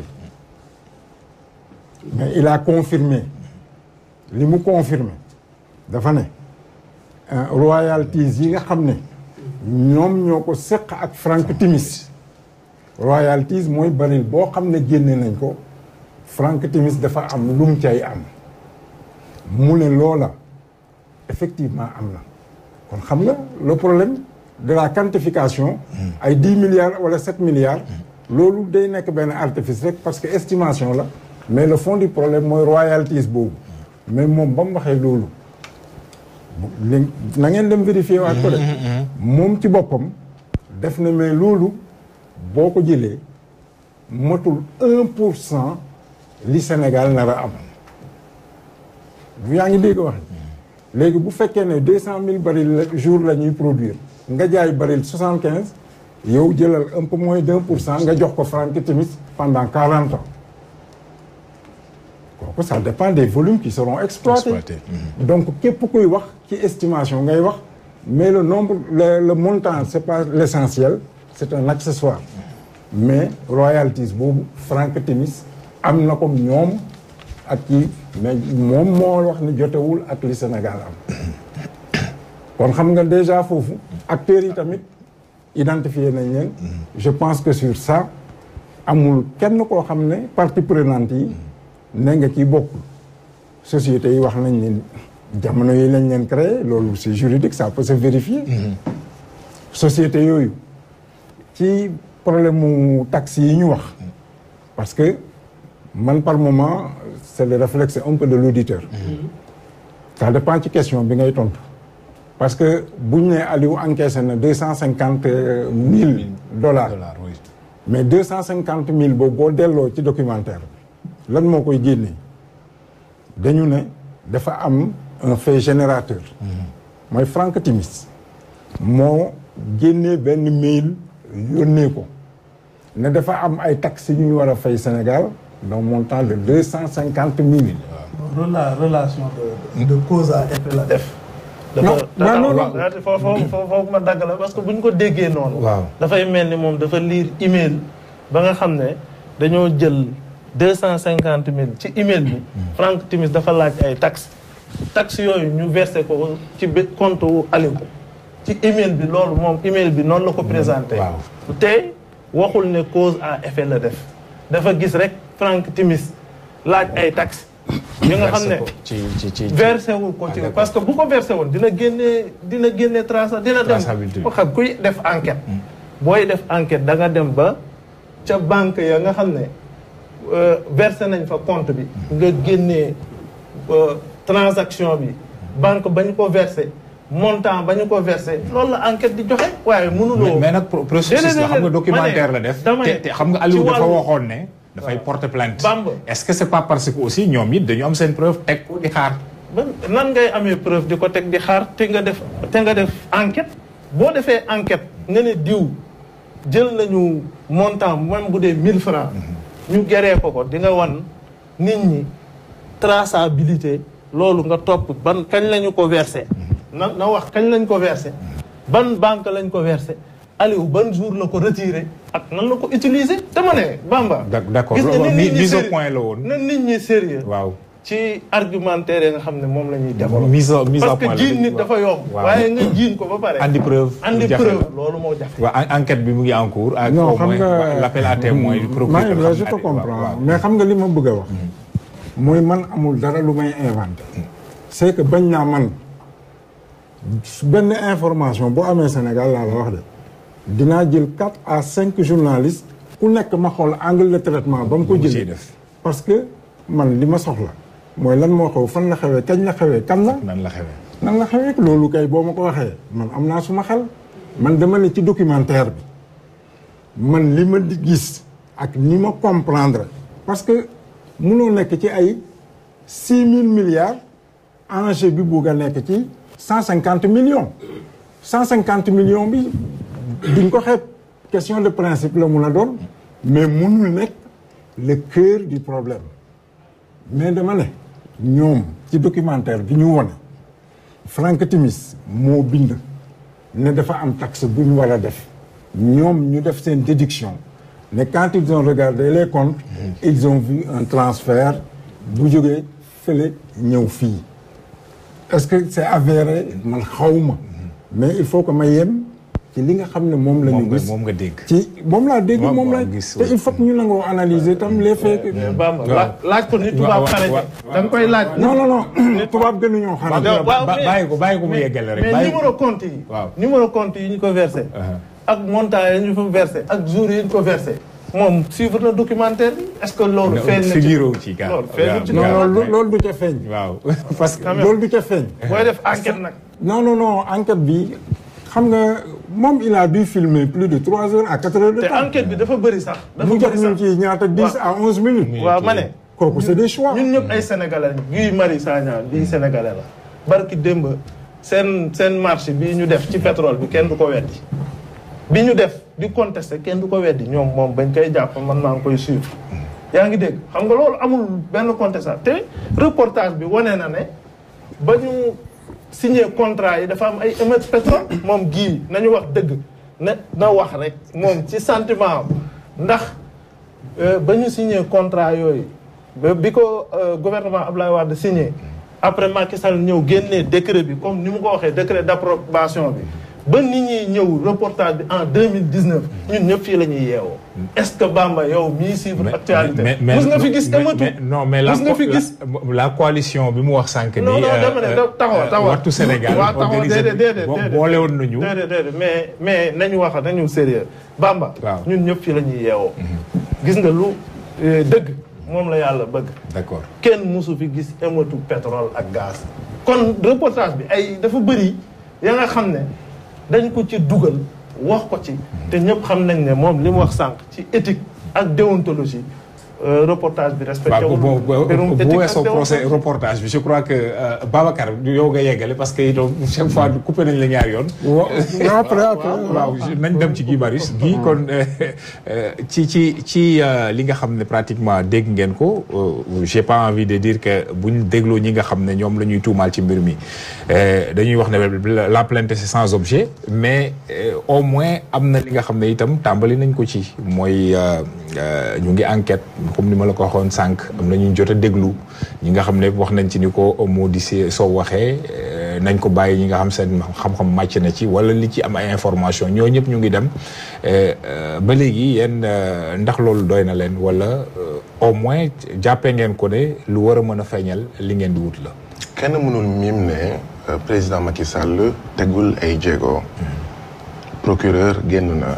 mais il a confirmé li mu confirmé dafa ne royalties yi nga xam ne ñoom ñoo ko seq ak Frank Timis royalties mooy baril boo xam ne génne nañ ko Frank Timis dafa am lum cay am mu ne loola effectivement am na kon xam nga le problème de la quantification ay dix milliards wala sept milliards loolu day nekk benn artifice rek parce que estimation la mais le fond du problème mooy royalties boobu mais moom ba mu waxee loolu li na ngeen dem vérifier waat ko de moom ci boppam def na mais loolu boo ko jëlee matul un pour cent li Sénégal nar a am bu yaa ngi dégg wax léegi bu fekkee ne deux cent mille baril jour la ñuy produire nga jaay baril soixante quinze yow jëlal un peu moins d'un pour cent nga jox ko Frank Timis pendant quarante ans kooku ça dépend des volumes qui seront exploités Exploité. donc képp kuy wax ci estimation ngay wax mais le nombre le, le montant c'est pas l'essentiel c'est un accessoire mais royalties boobu Frank Timis am na ko ñoom ak ci mais moom moo wax ni jotewul ak li Sénégal am kon xam nga déjà foofu acteurs yi tamit identifié nañ leen je pense que sur ça amul kenn koo xam ne partie prenante yi ne nga ci bokkul sociétés yi wax nañ leen jamono yi lañ leen créé loolu c'est juridique ça peut se vérifier société yooyu ci problème mu taxes yi ñu wax parce que man par moment c'est le réflexe un peu de l'auditeur ça dépend ci question bi ngay tontu parce que buñ ne Aliou encaissé na deux cent cinquante mille dollars dollars oui. mais deux cent cinquante mille boobu boo delloo ci documentaire bi lan moo koy génne dañu ne dafa am un fait générateur mooy Frank Timis moo génnee benn mail yónnee ko ne dafa am ay taxes yu ñu war a fay Sénégal d'un montant de deux cent cinquante mille Rela relation de de cause à effet la def dafa waaw non non dafa foofu foofu ma dagg la parce que bu ñu ko déggee noonu. waaw dafay mel ni moom dafa lire email ba nga xam ne dañoo jël deux cent cinquante mille ci email bi. Frank Timis dafa laaj ay taxes. taxes yooyu ñu versé ko ci bi compte wu Aliou. ci email bi loolu moom email bi noonu la ko présenté. waaw te waxul ne cause à effet la def. dafa gis rek Frank Timis laaj ay taxes. yi nga xam ne ci ci ci versé wul ko ci parce que bu ko versé woon dina génnee dina génnee traça dina dem Traçabilité. ko xam kuy def enquête booy def enquête da nga dem ba ca banque ya nga xam ne euh, versé nañ fa compte bi nga génnee euh, transaction bi banque ba ñu ko versé montant ba ñu ko versé loolu la enquête di joxe waaye mënuloo mais nag pro- processus la xam nga documentaire la def dama ne te te xam nga Aliou ci dafa wàllu- waxoon ne dafay porter plainte Bamba. est-ce que c'est pas parce que aussi ñoom it dañu am seen preuve teg ko di xaar ba nan ngay amee preuve di ko teg di xaar te nga def te nga def enquête boo defee enquête nga ne diw jël nañu montant même bu dee 1000 francs ñu geree ko ko di nga wan nit ñi traçabilité loolu nga topp ban kañ lañu ko versé na na wax kañ lañ ko versé ban banque lañ ko versé Aliou ban jour la ko retiré ak nan la ko utiliser dama ne Bamba D'ac- d'accord. gis nga Loolu nit ñi mise au sérieux- point la woon. na nit ñi sérieux waaw ci argumentaire yi nga xam ne moom la ñuy développé. mise au mise au parce point que la jiin nit waaw. dafa yomb. waaw. waaye nga jiin ko ba pare. andi preuve andi jafe preuve la. loolu moo jafe. waaw en- enquête bi mu ngi en cours ak non au xam moins nga l'appel à témoin du procureur maa ngi la xam je naa te ne- comprends waaw, mais xam nga li ma bëgg a wax mooy man amul dara lu may inventé c'est que bañ naa man benn information boo amee Sénégal laa la wax de dinaa jël quatre à cinq journalistes ku nekk ma xool angle de traitement ba mu ko Ba mu ciy jëlee def. parce que man li ma soxla mooy lan moo xew fan la xewee kañ la xewee kan la nan la xewee nan la xewee loolu kay boo ma ko waxee man am naa suma xel man dama ne ci documentaire bi man li ma di gis ak ni ma comprendre parce que munoo nekk ci ay six mille milliards enjeu bi bugg a nekk ci cent cinquante millions cent cinquante millions bi duñ ko xeeb question de principe la mun a doon mais munul nekk le cœur du problème mais dama ne ñoom ci documentaire bi ñu wone Frank Timis moo bind ne dafa am taxe bu ñu war a def ñoom ñu def seen déduction ne quand ils ont regardé les comptes ils ont vu un transfert bu jógee fële ñëw fii est-ce que c'est avéré man xawma mais il faut que ma yem ci li nga xam ne moom la moom ñu nga gis moom nga dégg ci moom laa dégg Moom moom nga la gis, te oui. il faut que ñu nangoo analyser tam les faits que- mais Bamba waaw. laaj laaj ko ni tubaab waaw, xarañe. waaw, da nga koy laaj. non non non tubaab gënuñoo xanaa Ba- waaw, ba- mais- bàyyi ko bàyyi ko mu mais- yeggale rek mais bàyyi numéro compte yi. Waaw. numéro compte yi ñu ko versé. Uh-huh. ak montant yi ñu fa versé ak jour yi ñu ko versé. moom suivre na documentaire bi est-ce que loolu. feeñ na ci figuré wu ci gars loolu feeñul ci non Waaw. loolu loolu du ca feeñ waaw parce que Quand même. loolu du ca feeñ booy def enquête nag. non non non enquête bi xam nga moom il a dû filmer plus de trois heures à quatre heures de te temps enquête bi dafa bëri sax. dafa mu jox bëri ñu sax ci ñaata dix à onze minutes waaw ma ne. kooku c'est des choix ñun ñëpp ay sénégalais lañu Guy Marius Sagna bii sénégalais la barki démb seen seen marché bii ñu def ci pétrole bi kenn du ko weddi bi ñu def di contesté kenn du ko weddi ñoom moom bañ koy jàpp man maa ngi koy suivre yaa ngi dégg xam nga loolu amul benn contestation te reportage bi wane na ne ba ñu signé contrat yi dafa am ay émeute pétrole moom gii nañu wax dëgg ne na wax rek moom ci sentiment am ndax Euh, ba ñu signé contrat yooyu ba bi ko euh, gouvernement Abdoulaye Wade signé après Macky Sall ñëw génnee décret bi comme ni mu ko waxee décret d'approbation bi ba nit ñi ñëw reportage bi en 2019 ñun ñëpp fii la ñuy yeewoo est-ce que Bamba yow mii suivre actualité mus nga fi gis ématu mais- non mais la mus nga fi la- gis la coalition bi mu wax sànq non nii non dama ne da- taxawal taxawal wattu Sénégal waaw taxawal organisé déedéet déedéet bo- déedéet boole woon nañu déedéet déedéet mais mais nañu wax nañu sérieux Bamba Waaw. ñun ñëpp fii la ñuy yeewoo gis nga lu euh, dëgg moom la yàlla bëgg d'accord kenn mosu fi gis ématu pétrole ak gaz kon reportage bi ay dafa bëri ya nga xam ne dañ ko ci dugal wax ko ci te ñëpp xam nañ ne moom li mu wax sànq ci éthique ak déontologie euh, reportage bi respecté waaw wul bu bu mbirum bu éthique weesoo ak procès déontologie. reportage bi je crois que euh, Babacar yow nga yeggale parce que itam chaque fois coupé nañ la ñaar yoon. wa non après après waaw nañ dem ci Guy Marius Guy kon euh, euh, ci ci ci euh, li nga xam ne pratiquement dégg ngeen ko euh, j'ai pas envie de dire que buñ dégloo ñi nga xam ne ñoom la ñuy tuumaal ci mbir mi euh, dañuy wax ne la plainte c'est sans objet mais euh, au moins am na li nga xam ne itam tàmbali nañ ko ci mooy euh, euh, ñu ngi enquête comme ni ma la ko waxoon sànq am na ñu jot a déglu ñi nga xam ne wax nañ ci ni ko moo di si soo waxee euh, nañ ko bàyyi ñi nga xam seen xam-xam màcc na ci wala li ci am ay information ñoo ñëpp ñu ngi dem euh, euh, ba léegi yéen euh, ndax loolu doy na leen wala euh, au moins jàppee ngeen ko ne lu war a mën a feeñal li ngeen di wut la. kenn mënul miim ne euh, président Macky Sall tegul ay jéego procureur génn na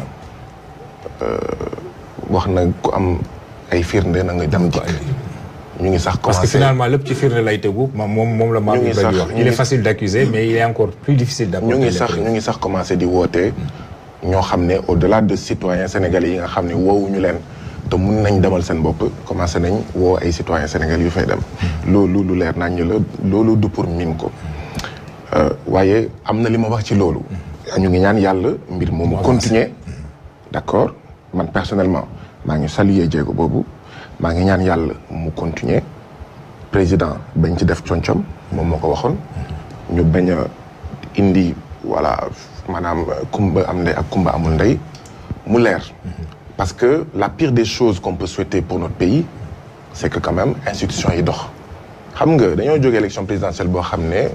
euh, wax na ku am ay firnde na nga dem dikk ñu ngi sax parce que commencé finalement lépp ci firnde lay tegu ma moom moom la maam Ñu ngi Ibrahima di sax- wax ñu il est ngi- facile d'accuser mais il est encore plus difficile d'apporter ñu ngi les sax preuves. ñu ngi sax commencé di woote ñoo xam ne au-delà de citoyens sénégalais yi nga xam ne woowuñu leen te mun nañ demal seen bopp commencé nañ woo ay citoyens sénégalais yu fay dem loolu lu leer nañ la loolu du pour miin ko Euh, waaye am na li ma wax ci loolu ñu ngi ñaan yàlla mbir moomu continuer d'accord man personnellement maa ngi saluer jéego boobu maa ngi ñaan yàlla mu continuer président bañ ci def concom moom moo ko waxoon ñu bañ a indi voilà maanaam kumba am ndey ak kumba amul ndey mu leer parce que la pire des choses qu'on peut souhaiter pour notre pays c'est que quand même institution yi dox xam nga dañoo jógee élection présidentielle boo xam ne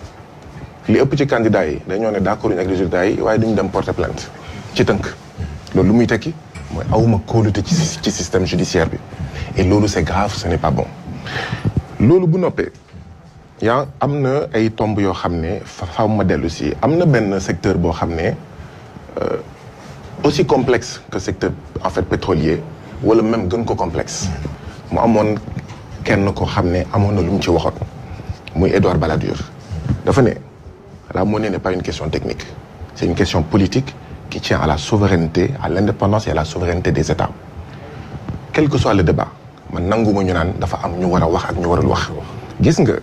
li ëpp ci candidats yi dañoo ne d'accord ak résultats yi waaye duñu dem porter plainte ci tënk loolu lu muy tekki mooy awuma kóolute ci ci système judiciaire bi et loolu c'est grave ce n'est pas bon loolu bu noppee yaa am na ay tomb yoo xam ne fa faaw ma dellu si am na benn secteur boo xam ne euh, aussi complexe que secteur en fait pétrolier wala même gën ko complexe mu amoon kenn ko xam ne amoon na lu mu ci waxoon muy Édouard Balladur dafa ne la monnaie n'est pas une question technique c'est une question politique qui tient à la souveraineté à l'indépendance et à la souveraineté des États quel que soit le débat man nanguma ñu naan dafa am ñu war a wax ak ñu warul wax gis nga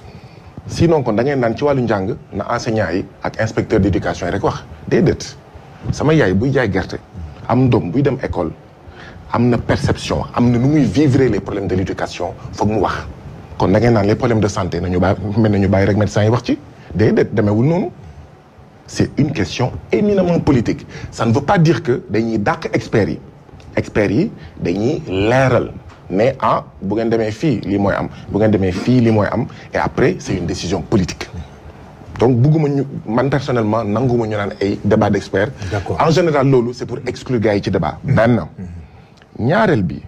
sinon kon da ngeen naan ci wàllu njàng na enseignants yi ak inspecteur d'éducation yi rek wax déedéet sama yaay buy jaay gerte am doom buy dem école am na perception am na nu muy vivre les problèmes de l'éducation foog mu wax kon da ngeen naan les problèmes de santé nañu bàyyi mel nañu bàyyi rek médecins yi wax ci déedéet demeewul noonu c'est une question éminemment politique ça ne veut pas dire que dañuy dàq experts yi experts yi dañuy leeral mais ah bu ngeen demee fii lii mooy am bu ngeen demee fii lii mooy am et après c'est une décision politique donc bugguma ñu man personnellement nanguma ñu naan ay débat d'experts D'accord. en général loolu c'est pour exclure gars yi ci débat benn ñaareel bi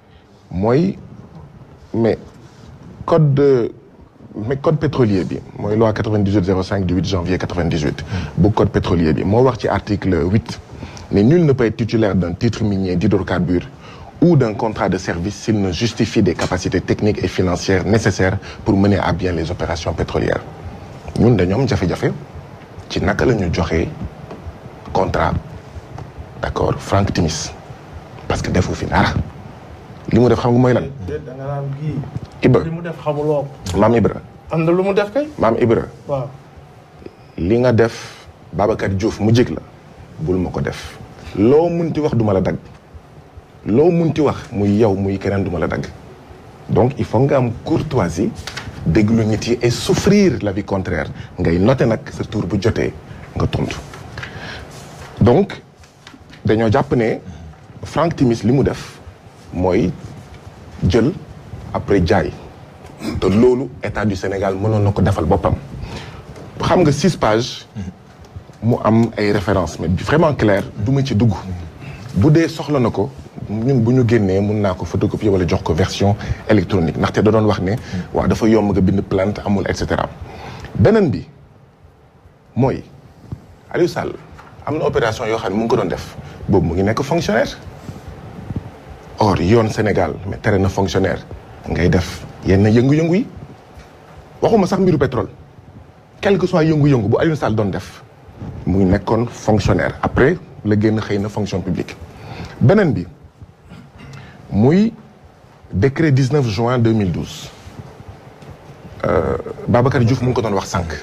mooy mais code de mais code pétrolier bi mooy loi 9805 du 8 janvier 98 bu code pétrolier bi moo wax ci article 8 ne nul ne peut être titulaire d'un titre minier d'hydrocarbures ou d'un contrat de service s'il ne justifie des capacités techniques et financières nécessaires pour mener à bien les opérations pétrolières ñun dañoo am jafe-jafe ci naka la ñu joxee contrat d'accord Frank Timis parce que defu fi dara li mu def xam nga mooy lan déet da nga naan kii. Ibra li mu def xamuloo ko. maam Ibra am na lu mu def kay. maam Ibra waaw. li nga def Babacar Diouf mu jig la bul ma ko def loo munti wax duma la dagg loo munti wax muy yow muy keneen duma la dagg donc il faut nga am courtoisie déglu nit yi et souffrir l'avis contraire ngay noter nag sa tour bu jotee nga tontu donc dañoo jàpp ne Frank Timis li mu def mooy jël après jaay te loolu état du Sénégal mënoon na ko defal boppam xam nga six pages mu am ay références mais vraiment clair du ma ci dugg bu dee soxla na ko ñun bu ñu génnee mun naa ko photocopier wala jox ko version électronique ndaxte da doon wax ne waaw dafa yomb nga bind plainte amul et cetera beneen bi mooy Aliou Sall am na opération yoo xam ne mu ngi ko doon def boobu mu ngi nekk fonctionnaire or yoon Sénégal mais tere na fonctionnaire ngay def yenn yëngu-yëngu yi waxuma sax mbiru pétrole quel que soit yëngu-yëngu bu Aliou Sall doon def mu ngi nekkoon fonctionnaire après la génn xëy na fonction publique beneen bi muy décret 19 juin 2012 euh, Babacar Diouf mu ngi ko doon wax sànq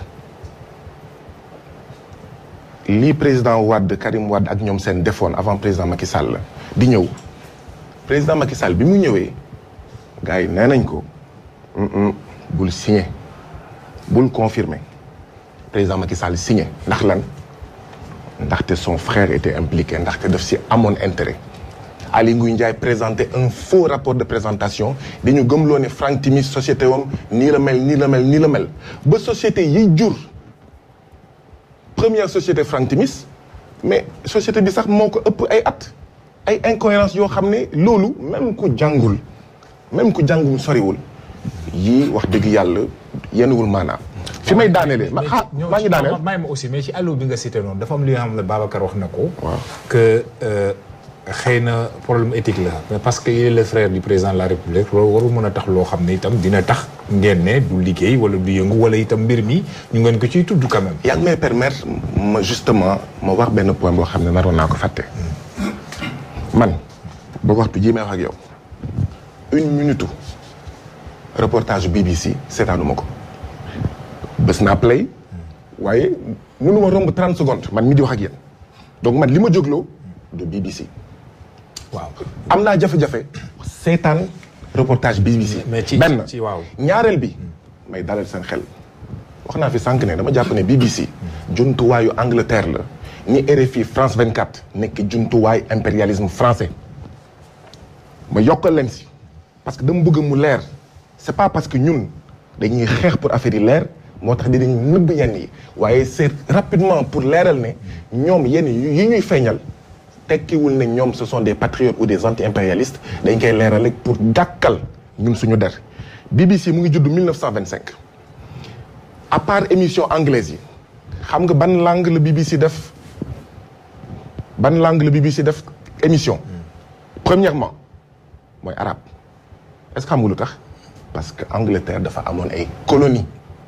lii président Wade Karim Wade ak ñoom seen defoon avant président Macky Sall di ñëw président Macky Sall bi mu ñëwee gars yi nee nañ ko "Mm-mm, bul signé bul confirmer président Macky Sall signé ndax lan ndaxte son frère était impliqué ndaxte daf si amoon intérêt Aly Ngouille Ndiaye présenté un faux rapport de présentation dañu gëmloo ne Franck Timis société wam nii la mel nii la mel nii la mel ba société yi jur première société Franck Timis mais société bi sax moo ko ëpp ay at ay incohérence yoo xam ne loolu même ku jàngul même ku jàngul soriwul yii wax dëgg yàlla yenuwul maanaam fi may daanelee ma ah maa ngi daaneel may ma aussi mais ci allo bi nga cité noonu dafa am li nga xam ne Babacar wax na ko. waaw que euh, xëy na problème éthique la. mais parce que il est le frère du président de la république loolu waru mën a tax loo xam ne itam dina tax ngeen ne du liggéey wala du yëngu wala itam mbir mi ñu ngeen ko ciy tudd quand même. yaa ngi may permettre ma justement ma wax benn point boo xam ne naroon naa ko fàtte man ba waxtu jii may wax ak yow une minute reportage BBC seetaanuma ko bés naa play waaye mënuma romb 30 secondes man mi di wax ak yéen donc man li ma jógloo de BBC waaw am naa jafe-jafe seetaan reportage BBC mais ci benn ci waaw. ñaareel bi may dalal seen xel wax naa fi sànq ne dama jàpp ne BBC jumtuwaayu Angleterre la ni RFI France 24 nekk jumtuwaay impérialisme français ma yokkal leen si parce que dama bëgg mu leer c'est pas parce que ñun dañuy xeex pour affaire yi leer moo tax dinañ nëbb yenn yi waaye c'est rapidement pour leeral ne ñoom yenn yi ñuy feeñal tekkiwul ne ñoom ce sont des patriotes ou des anti-impérialistes dañ koy leeral rek pour gàkkal ñun suñu der BBC mu ngi judd 1925 à part émission anglaise yi xam nga ban langue la BBC def ban langue la BBC def émission premièrement mooy arabe est-ce que xam nga lu tax parce que Angleterre dafa amoon ay colonies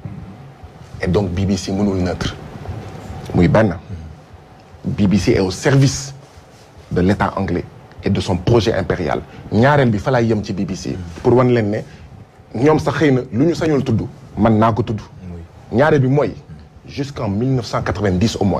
et donc BBC mënul neutre muy benn BBC est au service de l'État anglais et de son projet impérial ñaareel bi fa laay yem ci BBC pour wan leen ne ñoom sax xëy na lu ñu sañul tudd man naa ko tudd ñaareel bi mooy jusqu'en 1990 au moins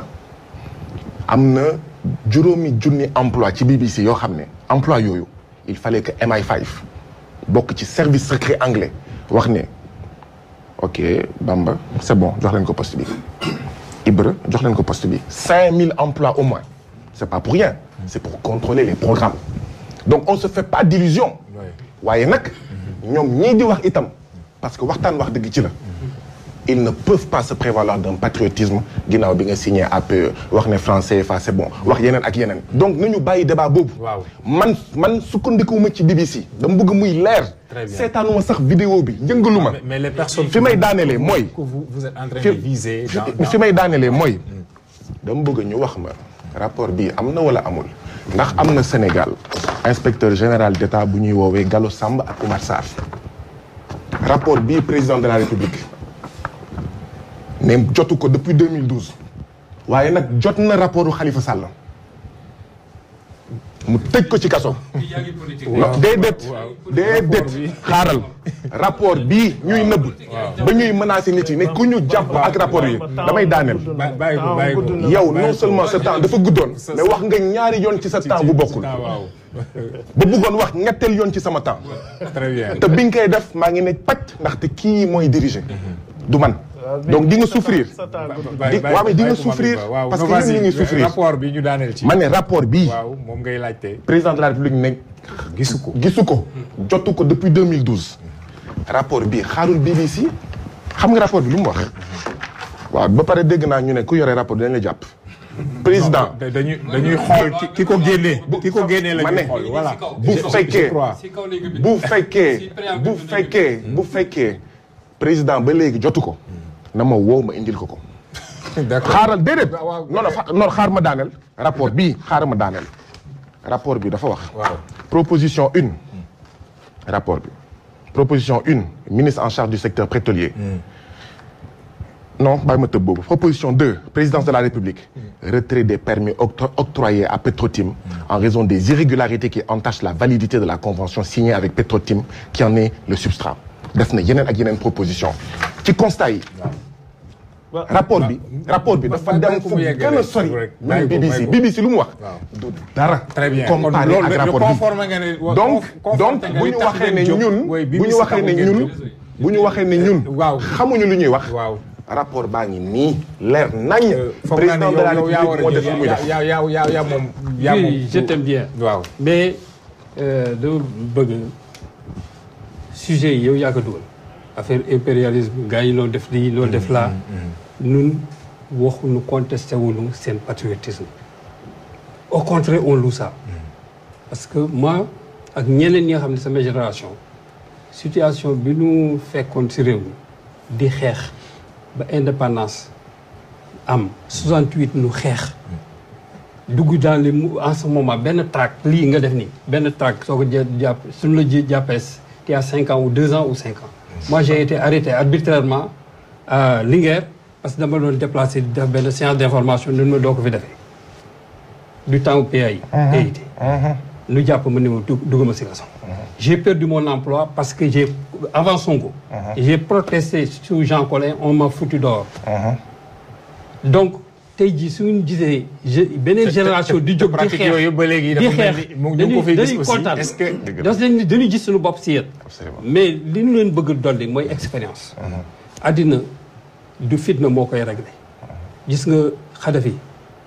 am na juróomi junni emploi ci BBC yoo xam ne emploi yooyu il fallait que MI5 bokk ci service secret anglais wax ne ok Bamba c'est bon jox leen ko poste bi Ibra jox leen ko poste bi 5000 emplois au moins c'est pas pour rien c'est pour contrôler les programmes donc on se fait pas d'illusions waaye nag ñoom ñii di wax itam parce que waxtaan wax dëgg ci la ils ne peuvent pas se prévaloir d'un patriotisme ginnaaw bi nga signé APE wax ne français fa c'est bon wax yeneen ak yeneen donc nañu bàyyi débat boobu Waaw. man man sukkandikuwuma ci BBC dama bëgg muy leer Très bien. seetaanuma sax vidéo bi yëngaluma mais, mais les personnes. fi may daanelee mooy que vous vous êtes en train fi de viser. fi- dans- dans- fi may daanelee mooy dama bëgg ñu wax ma rapport bii am na wala amul ndax am na Sénégal inspecteur général d'État bu ñuy woowee Gallo Samb ak Oumar Sarr rapport bii président de la République ne jotu ko depuis 2012 waaye nag jot na rapportu Khalifa Sall mu tëj ko ci kaso non déedéet déedéet xaaral rapport bii ñuy nëbb ba ñuy menacer nit yi ne ku ñu jàpp ak rapport yi damay daaneel Ba- bàyyi ko bàyyi ko. yow non seulement sa temps dafa guddoon mais wax nga ñaari yoon ci sa temps bu bokkul Ah, waaw. ba bëggoon wax ñetteel yoon ci sama temps très bien. te bi nga koy def maa ngi ne pàcc ndaxte kii mooy diriger du man donc di nga souffrir Bàyyi- di bàyyi- waaw mais di nga bàyyi ko souffrir Malick Ba. waaw parce que non, ñun ñu vas-y. ngi souffrir rapport bi ñu daaneel ci. ma ne rapport bii waaw moom ngay laajte. président de la république ne gisu ko. gisu ko jotu ko depuis 2012 rapport bi xaarul BBC xam nga rapport bi lu mu wax waaw ba pare dégg naa ñu ne ku yore rapport dañ la jàpp président Da- dañuy dañuy xool ki ki ko génnee. ki ko génnee la ma ñuy ne xool voilà. bu Je- je fekkee crois. si kaw léegi bi bu fekkee Si préambule bu bi dégg fekkee bu fekkee président ba léegi jotu ko na ma woo ma indil ko ko d'accord. xaaral déedéet waaw, waaw. non non xa- non xaar ma daaneel rapport bii xaar ma daaneel rapport bi dafa wax waaw. proposition une rapport bi proposition une ministre en charge du secteur pétrolier non bàyyi ma tëb boobu proposition 2 présidence de la République retrait des permis octro- octroyés à Petrotim en raison des irrégularités qui entachent la validité de la convention signée avec Petrotim qui en est le substrat def na yeneen ak yeneen proposition ci constat yi rapport bi rapport bi dafa dem fu gën a sori même BBC BBC lu mu wax du dara très bien comparé loolu ak rapport conforme nga ne bi donc donc bu ñu waxee ne ñun bu ñu waxee ne ñun bu ñu waxee ne ñun waaw xamuñu lu ñuy wax waaw rapport baa ngi nii leer nañ foog naa ne président de la yow yaa war république moo a def jël lu muy def yaa yaa yaa yaa moom yaa moom oui je t'aime bien waaw mais euh, dama bëgg sujet yi yow yaa ko dugal affaire impérialisme gars yi loolu def lii loolu def laa nun waxuñu contesté wuñu seen patriotisme au contraire on loue ça parce que moi ak ñeneen ñi nga xam ne sama génération situation bi ñu fekkoon ci réew mi di xeex ba indépendance am 68 nu xeex dugg dans les mou- en ce moment benn tract lii nga def nii benn tract soo ko jë jàpp suñu la jë jàppee tu as cinq ans ou deux ans ou cinq ans moi j'ai été arrêté arbitrairement à Linguère parce que dama doon déplacé di def benn séance d'information nun ma doo ko fi defee du temps au PAI PAIT nu jàpp ma ni ma dugg dugg ma si kaso j'ai perdu mon emploi parce que j'ai avant Sonko j'ai protesté sous Jean Collin on m'a foutu dehors donc tey jii suñu gisee je- beneen génération di jóg di pratique xeex yooyu ba léegi di dafa mel xeex ni mu ñu ngi ko fiy gis aussi kontaan est-ce que Dëgg la. parce que dañuy gis suñu bopp si yéen Absolument. mais li ñu leen bëgg dolli mooy expérience àddina du fitna moo koy réglé gis nga Kadhafi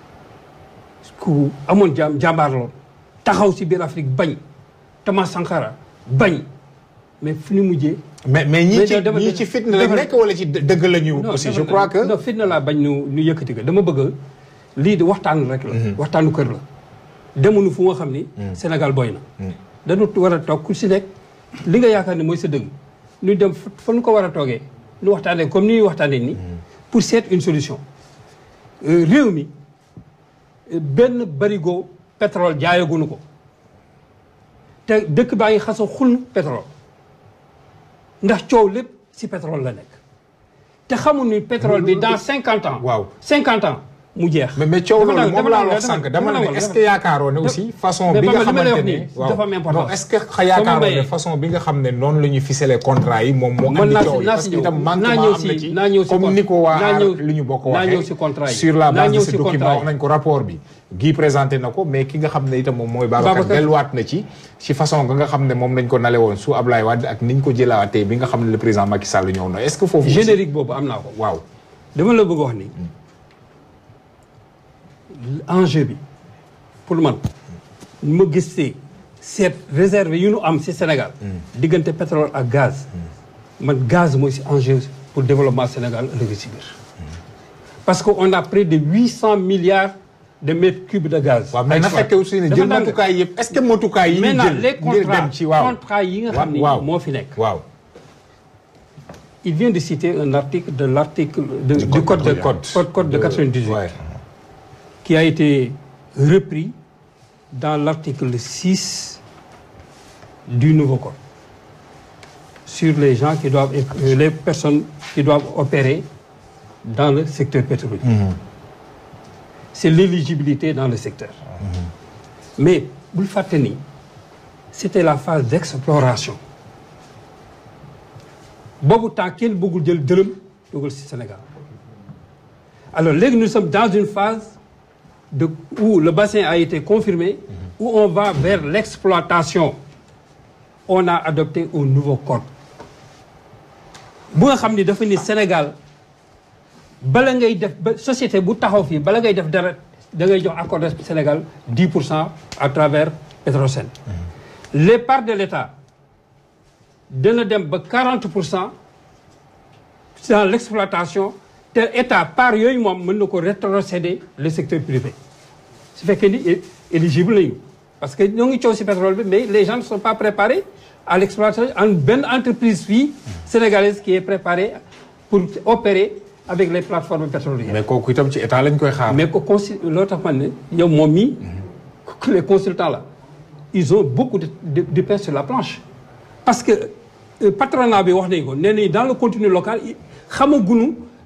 ku amoon jàmm jàmbaar lool taxaw si biir Afrique bañ Thomas Sankara bañ mais fu ñu mujjee mais mais ñii Mais ci dafa- ñii ci fitna lañ dafa- nekk wala ci dë- dëgg la ñu non aussi dafa- je crois que non fitna laa bañ nu nu yëkkati ko dama bëgg lii di waxtaan rek la waxtaanu kër la demuñu fu nga xam ni Sénégal boy na dañu war a toog ku si nekk li nga yaakaar ne mooy sa dëgg ñu dem fa fa nu ko war a toogee nu waxtaanee comme ni ñuy waxtaanee nii pour seet une solution Euh, réew mi euh, benn barigo pétrole jaayaguñu ko te dëkk baa ngi xasa xul pétrole ndax coow lépp si pétrole la nekk te xamul ni pétrole bi dans cinquante ans waaw. cinquante ans mu jeex mais mais coow Dama loolu la- moom dama laa la- wax dama- sànq dama dama la la ne wax, est-ce dama- que yaakaaroon ne aussi façon mais bi nga Bamba, li ma lay xamante wax ne nii dafa am importance. non est-ce que xa yaakaaroon ne mayee. façon bi nga xam ne noonu la ñuy ficeler contrat yi moom moo mën andi naa coow si li naa parce si que ñëw itam naa manquement ñëw am si na ci naa ñëw si comme con- ni ko waa naa aar ñëw- li ñu bokk naa waxee ñëw si contrat yi. sur la Naa base de ñëw ce si document contrat yi. wax nañ ko rapport bi gii présenté na ko mais ki nga xam ne itam moom mooy Babacar Babacar. delluwaat na ci ci façon nga nga xam ne moom lañ ko nale woon sous Ablaye Wade ak niñ ko jëlaatee bi nga xam ne le président Macky Sall ñëw na est-ce que foofu aussi- générique boobu am naa ko waaw dama la bëgg wax ni enjeu bi pour man ñu ma gisee seet réserve yu ñu am ci Sénégal diggante pétrole ak gaz man gaz mooy ci enjeu pour développement Sénégal ëllëg ci biir parce que on a près de huit cent milliards de mètres cubes de gaz waaw mais na exploité. fekkee aussi ne Dafa jël ndànk. matukaay yëpp est-ce que matukaay yi ñu maintenant jël les ngir contrats dem ci waaw contrats yi nga xam ni waaw moo fi nekk waaw il vient de citer un article de l'article de- du code code de du code. code code de 98 Ouais. qui a été repris dans l'article 6 du nouveau code sur les gens qui doivent euh, les personnes qui doivent opérer dans le secteur pétrolier. C'est l'éligibilité dans le secteur. Mais bul fàtte ni c'était la phase d'exploration boobu temps kenn bëggul jël dërëm dugal ci Sénégal alors léegi nous sommes dans une phase de où le bassin a été confirmé où on va vers l'exploitation on a adopté un nouveau code bu nga xam ni dafa ni Sénégal bala ngay def ba société bu taxaw fii bala ngay def dara da ngay jox accord de Sénégal 10 pour cent à travers Petrosen les parts de l'État dana dem ba 40 pour cent dans l'exploitation te état part yooyu moom mën na ko rétrocéder le secteur privé su fekkee ni é- éligible nañu parce que ñoo ngi coow ci pétrole bi mais les gens ne sont pas préparés à l'exploitation en benn entreprise fii sénégalaise qui est préparée pour opérer avec les plateformes pétrolières mais kooku itam ci état lañ koy xaar. mais ko consi loolu tax man ne yow moom mii les consultants là ils ont beaucoup de de, de pain sur la planche parce que euh, patronat bi wax nañ ko nee nañ dans le contenu local i- xamaguñu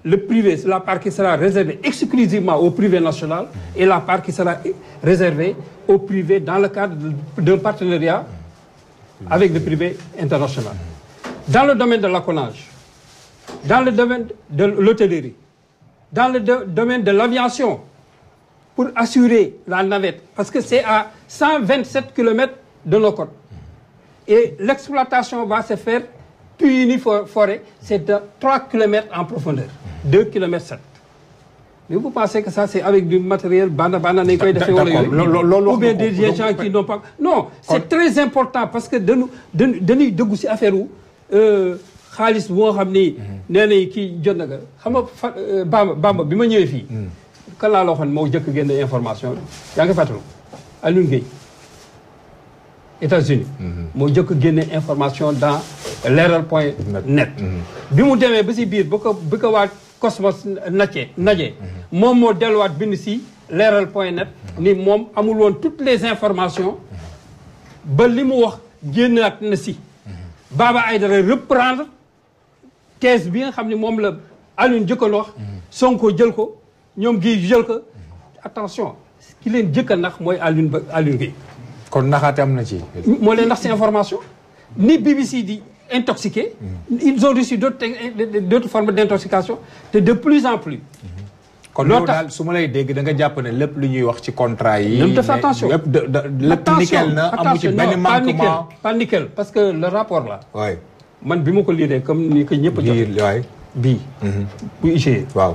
le privé, c'est la part qui sera réservée exclusivement au privé national et la part qui sera réservée au privé dans le cadre d'un partenariat avec le privé international. Dans le domaine de l'accolage, dans le domaine de l'hôtellerie, dans le do- domaine de l'aviation, pour assurer la navette, parce que c'est à 127 km de nos côtes. Et l'exploitation va se faire Puini for- Forêt, c'est de 3 km en profondeur, 2 km 7. Mais vous pensez que ça, c'est avec du matériel banda banda nañ koy defee wala D'accord. yooyu Lo- lo- loolu Ou wax bien nga ko. des gens qui n'ont pas... Non, c'est très important parce que dañu dañu dañuy dëggu si affaire wu euh, xaalis bu nga xam ni nee nañ kii jot na nga xam nga fa euh, Bamba Bamba bi ma ñëwee fii kan laa la waxoon moo jëkk génne information bi yaa ngi fàttalu Alioune Gueye États-Unis moo jëkk génne information dans leeral point net bi mu demee ba si biir ba ko bi ko waa Cosmos nacee najee moom moo delluwaat bind si leeral point net ni moom amul woon toutes les informations ba li mu wax génnaat na si Baba Aïdara reprendre thèse bi nga xam ne moom la Alioune jëkkoon wax Sonko jël ko ñoom gi jël ko attention ki leen jëkk a nax mooy Alioune ba Alioune Gueye kon naxaate am na ci. moo leen ndax ces informations ni BBC di intoxiqué ils ont reçu d'autres d'autres formes d'intoxication te de plus en plus kon Loo loolu tax- daal su ma lay dégg da nga jàpp ne lépp lu ñuy wax ci contrat yi. Nañu def ne attention. lépp de de lépp nickel na amu ci attention, benn non, pas nickel, manquement. pas nickel parce que le rapport là waay man bi ma ko liiree comme ni ko ñëpp jot lii waay. bii bu IGE waaw.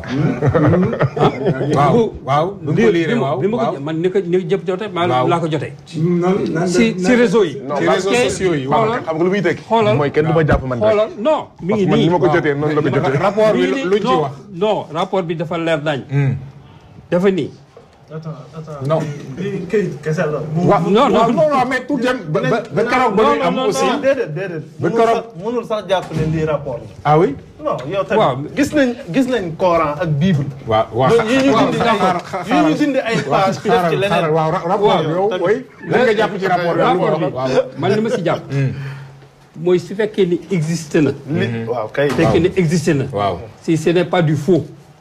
waaw waaw bi mu ko liiree waaw bi ma waaw. ko man ni ko ni ko jëpp jotee maa Waaw. laa ko jotee noonu nan si si réseau yi non ci parce réseaux que sociaux yi waaw waaw. xam nga lu muy tekki. xoolal mooy kenn du ma jàpp man rek. xoolal non mi parce ngi que man ni nii ma ko jotee noonu la ko jotee. rapport bi mi ngi nii, luñ ci non, wax. non rapport bi dafa leer nañ dafa nii attends attends Non. lii këyit kese la. waaw non, non non. non non mais tout dem ba ba ba keroog ba ñuy am non, aussi. non. déedéet déedéet. Ba mënul keroog- sax mënul sax jàpp ne lii rapport la. ah oui. non yow Waaw. tamit gis nañ gis nañ Coran ak Bible. waaw waaw yi ñu waaw dindi xaaral d'accord yi ñu dindi ay page def ci leneen. waaw rapport bi yow tamit. oui. lan nga jàpp ci rapport bi rapport bi waaw. man li ma si jàpp mooy su fekkee ni existe na li waaw kay. su fekkee ni existe na waaw. si ce n'est pas du faux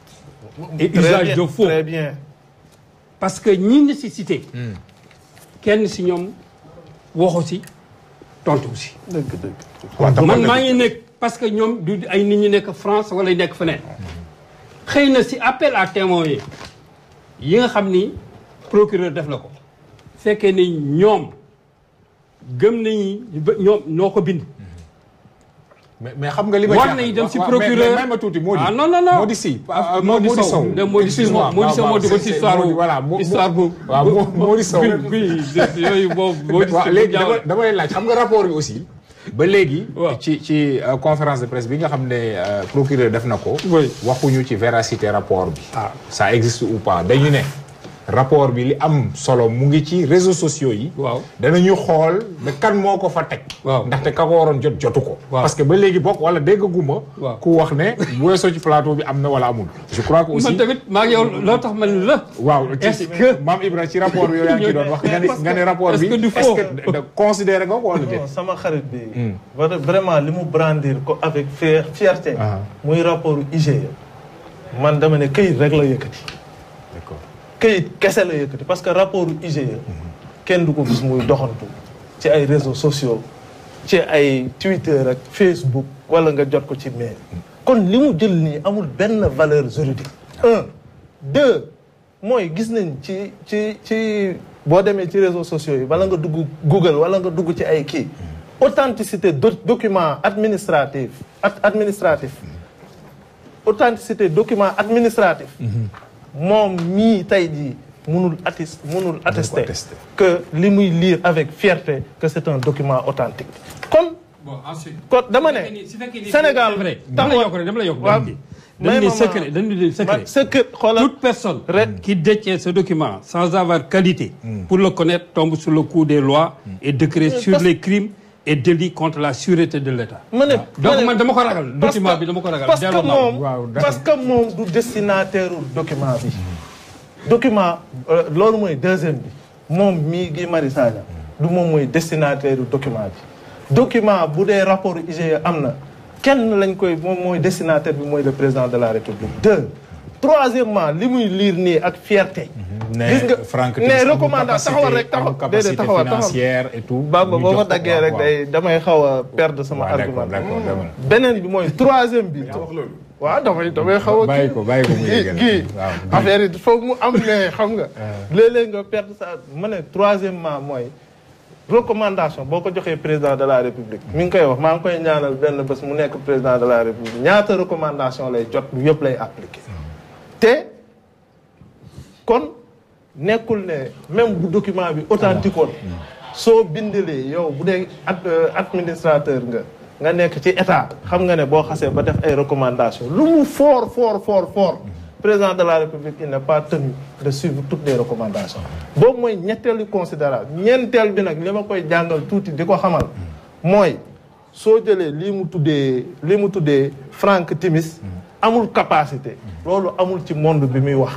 et Très usage bien, de faux très bien. parce que ñi nga si cité kenn si ñoom waxu si tontu si dëgg dëgg. waaw tam man maa ngi nekk parce que ñoom du ay nit ñu nekk France wala nekk feneen xëy na si appel à témoins yi yi nga xam ni procureur def na ko fekkee ni ñoom gëm nañu ba ñoom noo ko bind mais mais xam nga li ma war jaaxal- nañu dem si waaw, procureur mais mais may ma tuuti moo di. ah non non non moo di si. Ah, Mody Mody Sow Sow. De Mody Sow. excuse-moi Mody Sow waaw, moo duggoon c'est- si c'est- histoire Mody, bu- voilà mo- histoire bu waaw mo- Mody Sow. bi bi yooyu boobu Mody Sow waaw léegi dama jaaw- dama lay laaj xam nga rapport bi aussi. ba léegi. Waaw. ci ci euh, conférence de presse bi nga xam ne euh, procureur def na ko. Oui. waxuñu ci véracité rapport bi. Ah. ça existe ou pas dañu ne. rapport bi li am solo mu ngi ci réseaux sociaux yi. waaw danañu xool ne kan moo ko fa teg. Waaw. ndaxte ka ko waroon jot jotu ko. Waaw. parce que ba léegi bokk wala déggaguma. Waaw. ku wax ne bu weesoo ci plateau bi am na wala amul. je crois que aussi man tamit maa ngi yow loo tax man la waaw ci Est-ce que- maam Ibra ci rapport bi yow yaa ngi ci doon wax nga ne nga ne rapport Est-ce bi que du est-ce faux? que da considéré nga ko wala déet. non sama xarit bi. vra- vraiment li mu brandir ko avec fier fierté. Ah. muy rapport IGE. man dama ne këyit rek la yëkkati. d'accord këyit kese la yëkkati parce que rapport IGE. kenn du ko gis muy doxantu. ci ay réseaux sociaux. ci ay Twitter ak Facebook wala nga jot ko ci mail. kon li mu jël nii amul benn valeur juridique. un deux mooy gis nañ ci ci ci boo demee ci réseaux sociaux yi wala nga dugg Google wala nga dugg ci ay kii. authenticité do- document administratif ad- administratif. authenticité document administratif. moom mii tey jii mënul attis mënul attester attester. que li muy lire avec fierté que c'est un document authentique kon bon ensuite kon dama ne Sénégal dama la yokk rek dama la yokk waaw dañu may ni ma secret dañu ni ma secret secret xoolal toute personne Re- qui détient ce document sans avoir qualité pour le connaître tombe sous le coup des lois et décrets sur parce- les crimes et délits contre la sûreté de l'État ma ne donc man dama ko ragal parce document que- bi dama ko ragal parce que delloo naa ko. moom Waaw, d'accord. parce que moom du destinataire u document bi document euh, loolu mooy deuxième bi moom mii Guy Marius Sagna du moom mooy destinataire u document bi document bu dee rapport IGE am na kenn lañ koy moom mooy destinataire bi mooy le président de la république deux troisièmement li muy liir nii ak fierté gis nga Franck ne recommandation taxawal rek taxaw déedéet taxawal taxawal financière et tout. Bamba boo ma daggee rek day damay xaw a perdre sama waaw argument d'accord d'accord beneen bi mooy troisième bi waaw damay damay xaw a bàyyi ko bàyyi ko mu kii yeggal kii waaw affaire yi foog mu am ne xam nga léeg-léeg nga perdre sa ma ne troisièmement mooy recommandation boo ko joxee président de la république mi ngi koy wax maa ngi koy ñaanal benn bés mu nekk président de la république ñaata recommandation lay jot lu yëpp lay appliqué te kon nekkul ne même bu document bi authentique woon soo bindalee yow bu dee ad administrateur nga nga nekk ci état xam nga ne boo xasee ba def ay recommandation lu mu fort fort fort fort président de la république il n'est pas tenu de suivre toutes les recommandations boobu mooy ñetteelu considérable ñeenteel bi nag li ma koy jàngal tuuti di ko xamal mooy soo jëlee lii mu tuddee lii mu tuddee Franck Timis amul capacité loolu amul ci monde bi muy wax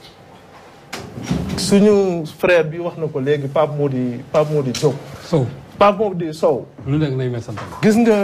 suñu frère bi wax na ko léegi Pape Mody Pape Mody Diop Sow Pape Mody Sow lu nekk nañ may sant gis nga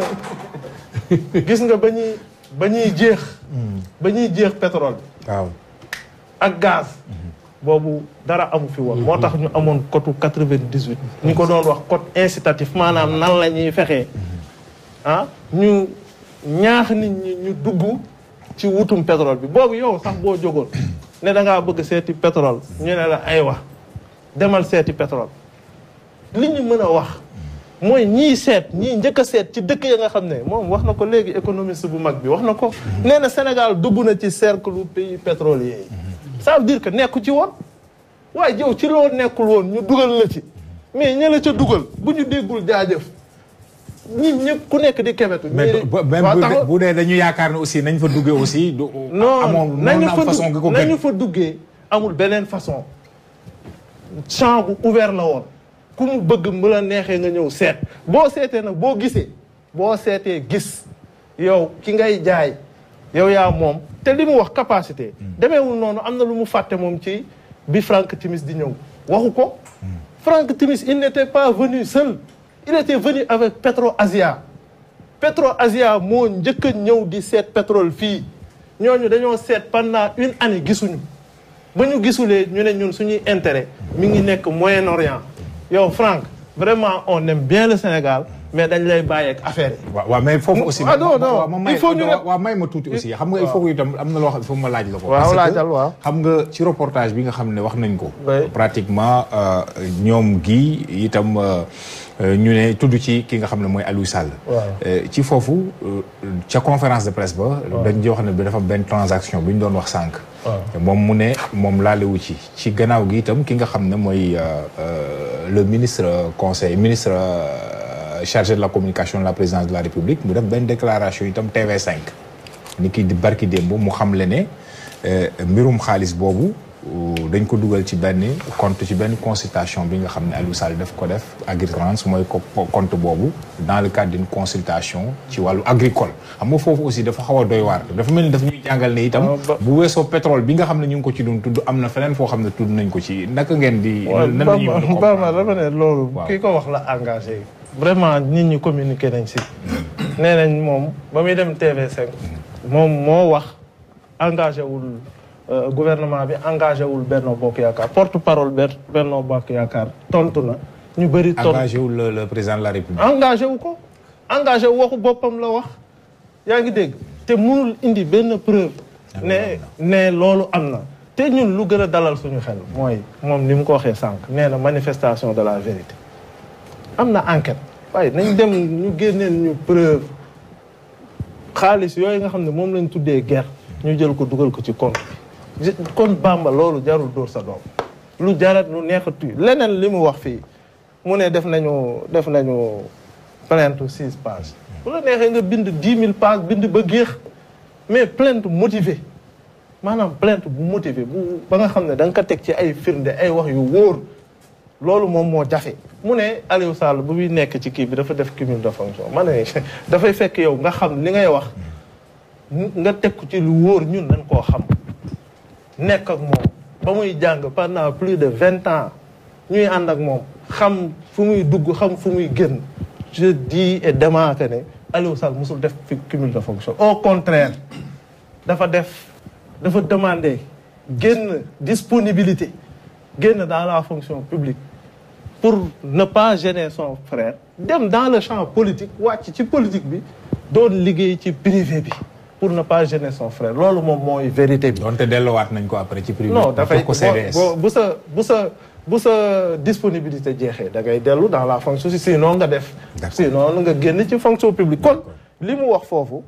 gis nga ba ñuy ba ñuy jeex ba ñuy jeex pétrole bi waaw ak gaz boobu dara amu fi woon moo tax ñu amoon cote quatre-vingt-dix-huit ñu ko doon wax cote incitatif maanaam nan la ñuy fexee ah ñu ñaax nit ñi ñu dugg ci wutum pétrole bi boobu yow sax boo jógoon ne da ngaa bëgg seeti pétrole ñu ne la ay wax demal seeti pétrole li ñu mën a wax mooy ñii seet ñii njëkk a seet ci dëkk ya nga xam ne moom wax na ko léegi économiste bu mag bi wax na ko nee na Sénégal dugg na ci cercle pays pétrolier yi ça veut dire que nekku ci woon waaye yow ci loo nekkul woon ñu dugal la ci mais ña la ca dugal bu ñu déggul jaajëf ñi ñëpp ku nekk di kebetu mais ñii- bu- même waaw bu taxaw- dee- bu dee dañu yaakaar ne aussi nañ fa duggee aussi. du non amoon nañu noonu am fa façon gi ko dugg gën. nañu fa duggee amul beneen façon champ bu ouvert la woon ku mu bëgg mu la neexee nga ñëw seet boo seetee nag boo gisee boo seetee gis yow ki ngay jaay yow yaa moom te li mu wax capacité demeewul noonu am na lu mu fàtte moom ci bi Franck Timis di ñëw waxu ko Franck Timis il n'était pas venu seul il était venu avec Petro Asia Petro Asia moo njëkk a ñëw di seet pétrole fii ñooñu dañoo seet pendant une année gisuñu ba ñu gisulee ñu ne ñun suñuy intérêt mi ngi nekk Moyen-Orient yow Franck vraiment on aime bien le Sénégal mais dañ lay bàyyi ak affaire yi. waaw waaw mais foofu aussi. ah non, non. waaw ma may Il faut ñu ne- waaw may ma tuuti aussi xam nga il faut que itam am na loo xam il faut ma laaj la ko. Waaw, parce que laajal, waaw. xam nga ci reportage bi nga xam ne wax nañ ko. Oui. pratiquement euh, ñoom gi itam euh, euh, ñu ne tudd ci ki nga xam ne mooy Aliou Sall. Waaw. Euh, ci foofu euh, ca conférence de presse ba. dañ di wax ne bi dafa am benn transaction bi ñu doon wax sànq. moom mu ne moom laalewu ci ci gannaaw gi itam ki nga xam ne mooy euh, euh, le ministre euh, conseil ministre euh, chargé de la communication de la présidence de la République mu def benn déclaration itam TV5 ni ki di barki démb mu xamle ne euh, mbirum xaalis boobu euh, dañ ko dugal ci benn compte ci benn consultation bi nga xam ne Aliou Sall daf ko def Agritrans mooy ko compte boobu dans le cadre d'une consultation ci wàllu agricole xam nga foofu aussi dafa xaw a doy waar dafa mel ni dafa ñuy jàngal ne itam Ah, ba- bu weesoo pétrole bi nga xam ne ñu ngi ko ci doon tudd am na feneen foo xam ne tudd nañ ko ci naka ngeen di waaw nan la ñuy mën a Bamba Bamba comprendre dafa ne loolu Waaw. kii ko wax la engagé vraiment nit ñi communiqué nañ si nee nañ moom ba muy dem TV5 moom moo wax engagé wul euh, gouvernement bi engagé wul Benno Bokk Yaakaar porte parole Ber- Benno Bokk Yaakaar tontu na ñu bëri tontu engagé wu le, le président de la République engagé wu ko engagé wu waxu boppam la wax yaa ngi dégg te mënul indi benn preuve ne ne loolu am na te ñun lu gën a dalal suñu xel mooy moom ni mu ko waxee sànq nee na manifestation de la vérité am na enquête waaye nañ dem ñu génneel ñu preuve xaalis yooyu nga xam ne moom lañ tuddee guerre ñu jël ko dugal ko ci compte bi kon Bamba loolu jarul dóor sa doom lu jarat lu neexatu leneen li mu wax fii mu ne def nañu def nañu plainte six pages bu la neexee nga bind dix mille pages bind ba géex mais plainte motivée maanaam plainte bu motivé bu ba nga xam ne da nga ko teg ci ay firnde ay wax yu wóor loolu moom moo jafe mu ne Aliou Sall bu muy nekk ci kii bi dafa def cumul de fonction ma ne dafay fekk yow nga xam li ngay wax nga teg ko ci lu wóor ñun dañ koo xam nekk ak moom ba muy jàng pendant plus de vingt ans ñuy ànd ak moom xam fu muy dugg xam fu muy génn je dis et dément que ne Aliou Sall musul def fi cumul de fonction au contraire dafa def dafa demander génn disponibilité génn dans la fonction publique pour ne pas gêner son frère dem dans le champ politique wàcc ci politique bi doon liggéey ci privé bi pour ne pas gêner son frère loolu moom mooy vérité bi donte delloowaat nañ ko après ci privé. non dafay ko CDS. boo bu sa bu sa bu sa disponibilité jeexee da ngay dellu dans la fonction si sinon nga def D'accord. sinon nga génn ci fonction publique kon li mu wax foofu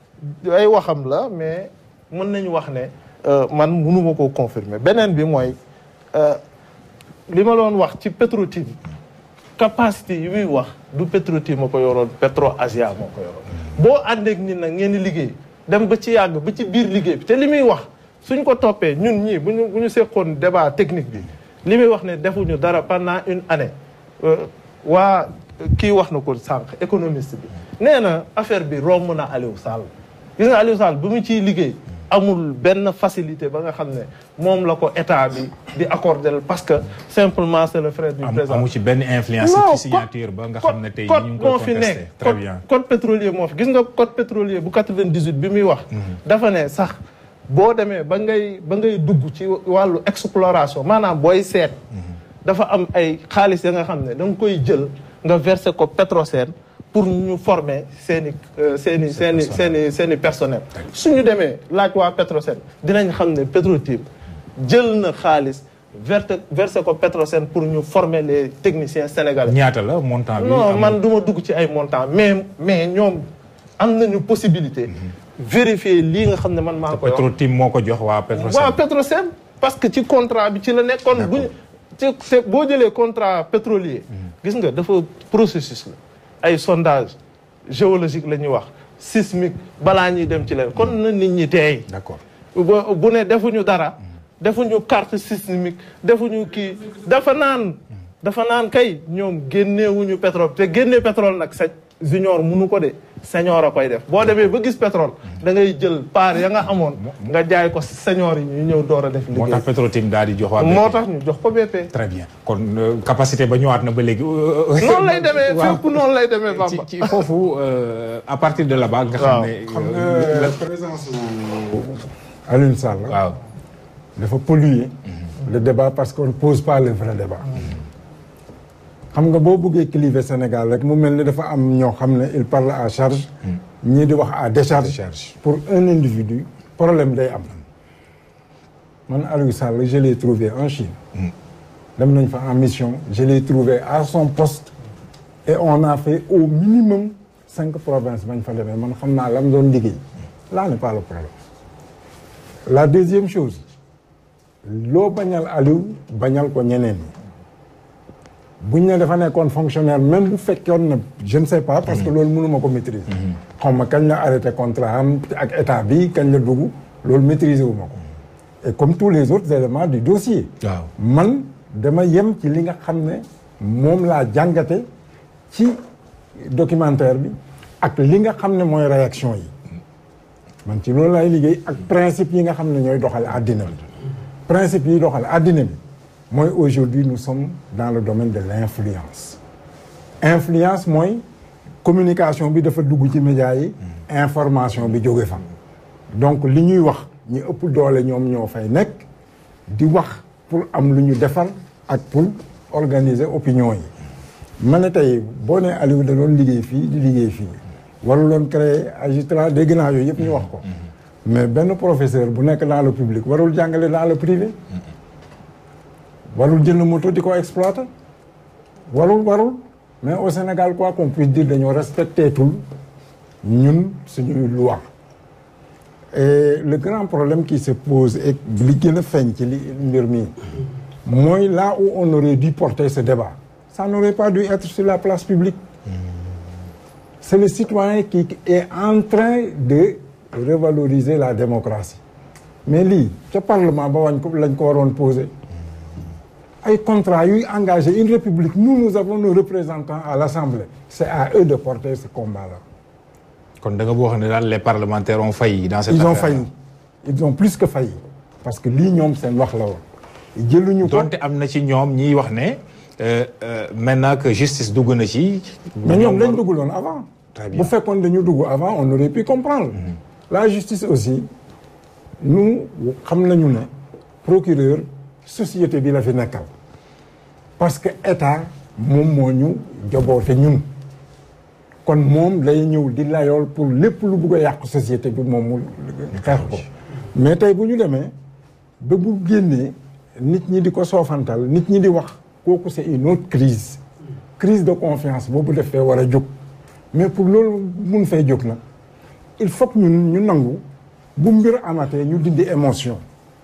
ay waxam la mais mën nañu wax ne euh, man mënuma koo confirmer beneen bi mooy euh, li ma doon wax ci Petro-Tim capacité yi muy wax du Petro-Tim ma ko yoroon Petro Asia moo ko yoroon boo àndeek nit nag ngeen di liggéey dem ba ci yàgg ba ci biir liggéey bi te li muy wax suñ ko toppee ñun ñii bu ñu bu ñu seqoon débat technique bi li muy wax ne defuñu dara pendant une année euh, waa kii wax na ko sànq économiste bi nee na affaire bi romb na Aliou Sall gis nga Aliou Sall bi mu ciy liggéey amul benn facilité ba nga xam ne moom la ko état bi di accordé parce que simplement c'est le frère du am président amu ci benn influence. non ci signature ba nga xam ne tey code ñu ngi moo koy fi contesté. nekk très code bien. code pétrolier moo fi gis nga code pétrolier bu 98 bi muy wax. dafa ne sax boo demee ba ngay ba ngay dugg ci wàllu exploration maanaam booy seet. dafa am ay xaalis ya nga xam ne da nga koy jël nga verser ko Petrosen pour ñu former seen i seen i seen i seen i seen i personnel. suñu demee laaj waa Petrosen dinañ xam ne Petro-Tim jël na xaalis verte verser ko Petrosen pour ñu former les techniciens sénégalais. ñaata la montant bi. non am- man du ma dugg ci ay montant mais mais ñoom am nañu possibilité vérifier lii nga xam ne man maa koy wax Petro-Tim moo ko jox waa Petrosen. waaw Petrosen parce que ci contrat bi ci la nekkoon bu ñu ci te boo jëlee contrat pétrolier gis nga dafa processus la ay sondage géologique la ñuy wax sismique balaa ñuy dem ci leen kon na nit ñi teey d'accord. bu bu ne defuñu dara defuñu carte sismique defuñu kii dafa naan dafa naan kay ñoom génneewuñu pétrole te génnee pétrole nag sa junior munu ko de senior a koy def boo demee ba gis pétrole da ngay jël part ya nga amoon nga jaay ko senior yi ñu ñëw door a def moo liggéey tax Petro-Tim daal di jox waa. moo BP. tax ñu jox ko BP très bien kon euh, capacité ba ñëwaat na ba léegi. noonu lay demee waaw. fépp noonu lay demee ci Bamba ci foofu euh, à partir de là-bas nga xam Waaw. ne. xam euh, nga présence Alioune Sall waaw. dafa polluer le débat parce qu'on ne pose pas le vrai débat xam nga boo bëggee cliver Sénégal rek mu mel ni dafa am ñoo xam ne il parle à charge ñii di wax à décharge Décharge. pour un individu problème day am man Aliou Sall je l'ai trouvé en Chine dem nañ fa en mission je l'ai trouvé à son poste et on a fait au minimum cinq provinces bañ fa demee man xam naa lam doon liggéey là n'est pas le problème la deuxième chose loo bañal Aliou bañal ko ñeneen ñi buñ ne dafa nekkoon fonctionnaire même bu fekkoon na je ne sais pas parce que loolu mënuma ko maîtriser xaw ma kañ la arrêté contrat am ak état bi kañ la dugg loolu maîtriser wu ma ko et comme tous les autres éléments du dossier waaw. man dama yem ci li nga xam ne moom laa jàngate ci documentaire bi ak li nga xam ne mooy réaction yi man ci loolu laay liggéey ak principe yi nga xam ne ñooy doxal àddina bi principe yi doxal àddina bi mooy aujourd'hui nous sommes dans le domaine de l'influence influence mooy communication bi dafa dugg ci médias yi information bi jóge fa donc li ñuy wax ñi ëpp doole ñoom ñoo fay nekk di wax pour am lu ñu defar ak pour organiser opinion yi ma ne tey boo nee Aliou da doon liggéey fii di liggéey fii warul doon créer agitra dégg naa yooyu yëpp ñu wax ko mais benn professeur bu nekk dans le public warul jàngale dans le privé warul jënd moto di ko exploiter warul warul mais au Sénégal quoi qu'on puisse dire dañoo respecté tul ñun suñuy loi et le grand problème qui se pose et li gën a feeñ ci li mbir mi mooy là où on aurait dû porter ce débat ça n'aurait pas dû être sur la place publique c'est le citoyen qui est en train de revaloriser la démocratie mais lii ca parlement ba wañ ko lañ ko waroon poser ay contrat yuy engagé une république nous nous avons nos représentants à l'Assemblée c'est à eux de porter ce combat-là kon da nga boo xam ne daal les parlementaires ont failli dans cette ils ont affaire. failli ils ont plus que failli parce que lii ñoom seen wax la woon jëluñu ko donte am na ci ñoom ñiy wax ne euh, euh, maintenant que justice dugg na ci. mais ñoom lañ dugguloon avant Très bien. bu fekkoon dañu dugg avant on aurait pu comprendre la justice aussi nous xam nañu ne procureur société bi la fi nekkal parce que état moom moo ñu joboote ñun kon moom lay ñëw di layool pour lépp lu bugg a yàq société bi moom mu xeex ko mais tey bu ñu demee ba bu génnee nit ñi di ko soofantal nit ñi di wax kooku c'est une autre crise crise de confiance boobu def fee war a jóg mais pour loolu mun fay jóg nag il faut que ñun ñu nangu bu mbir amatee ñu dindi émotion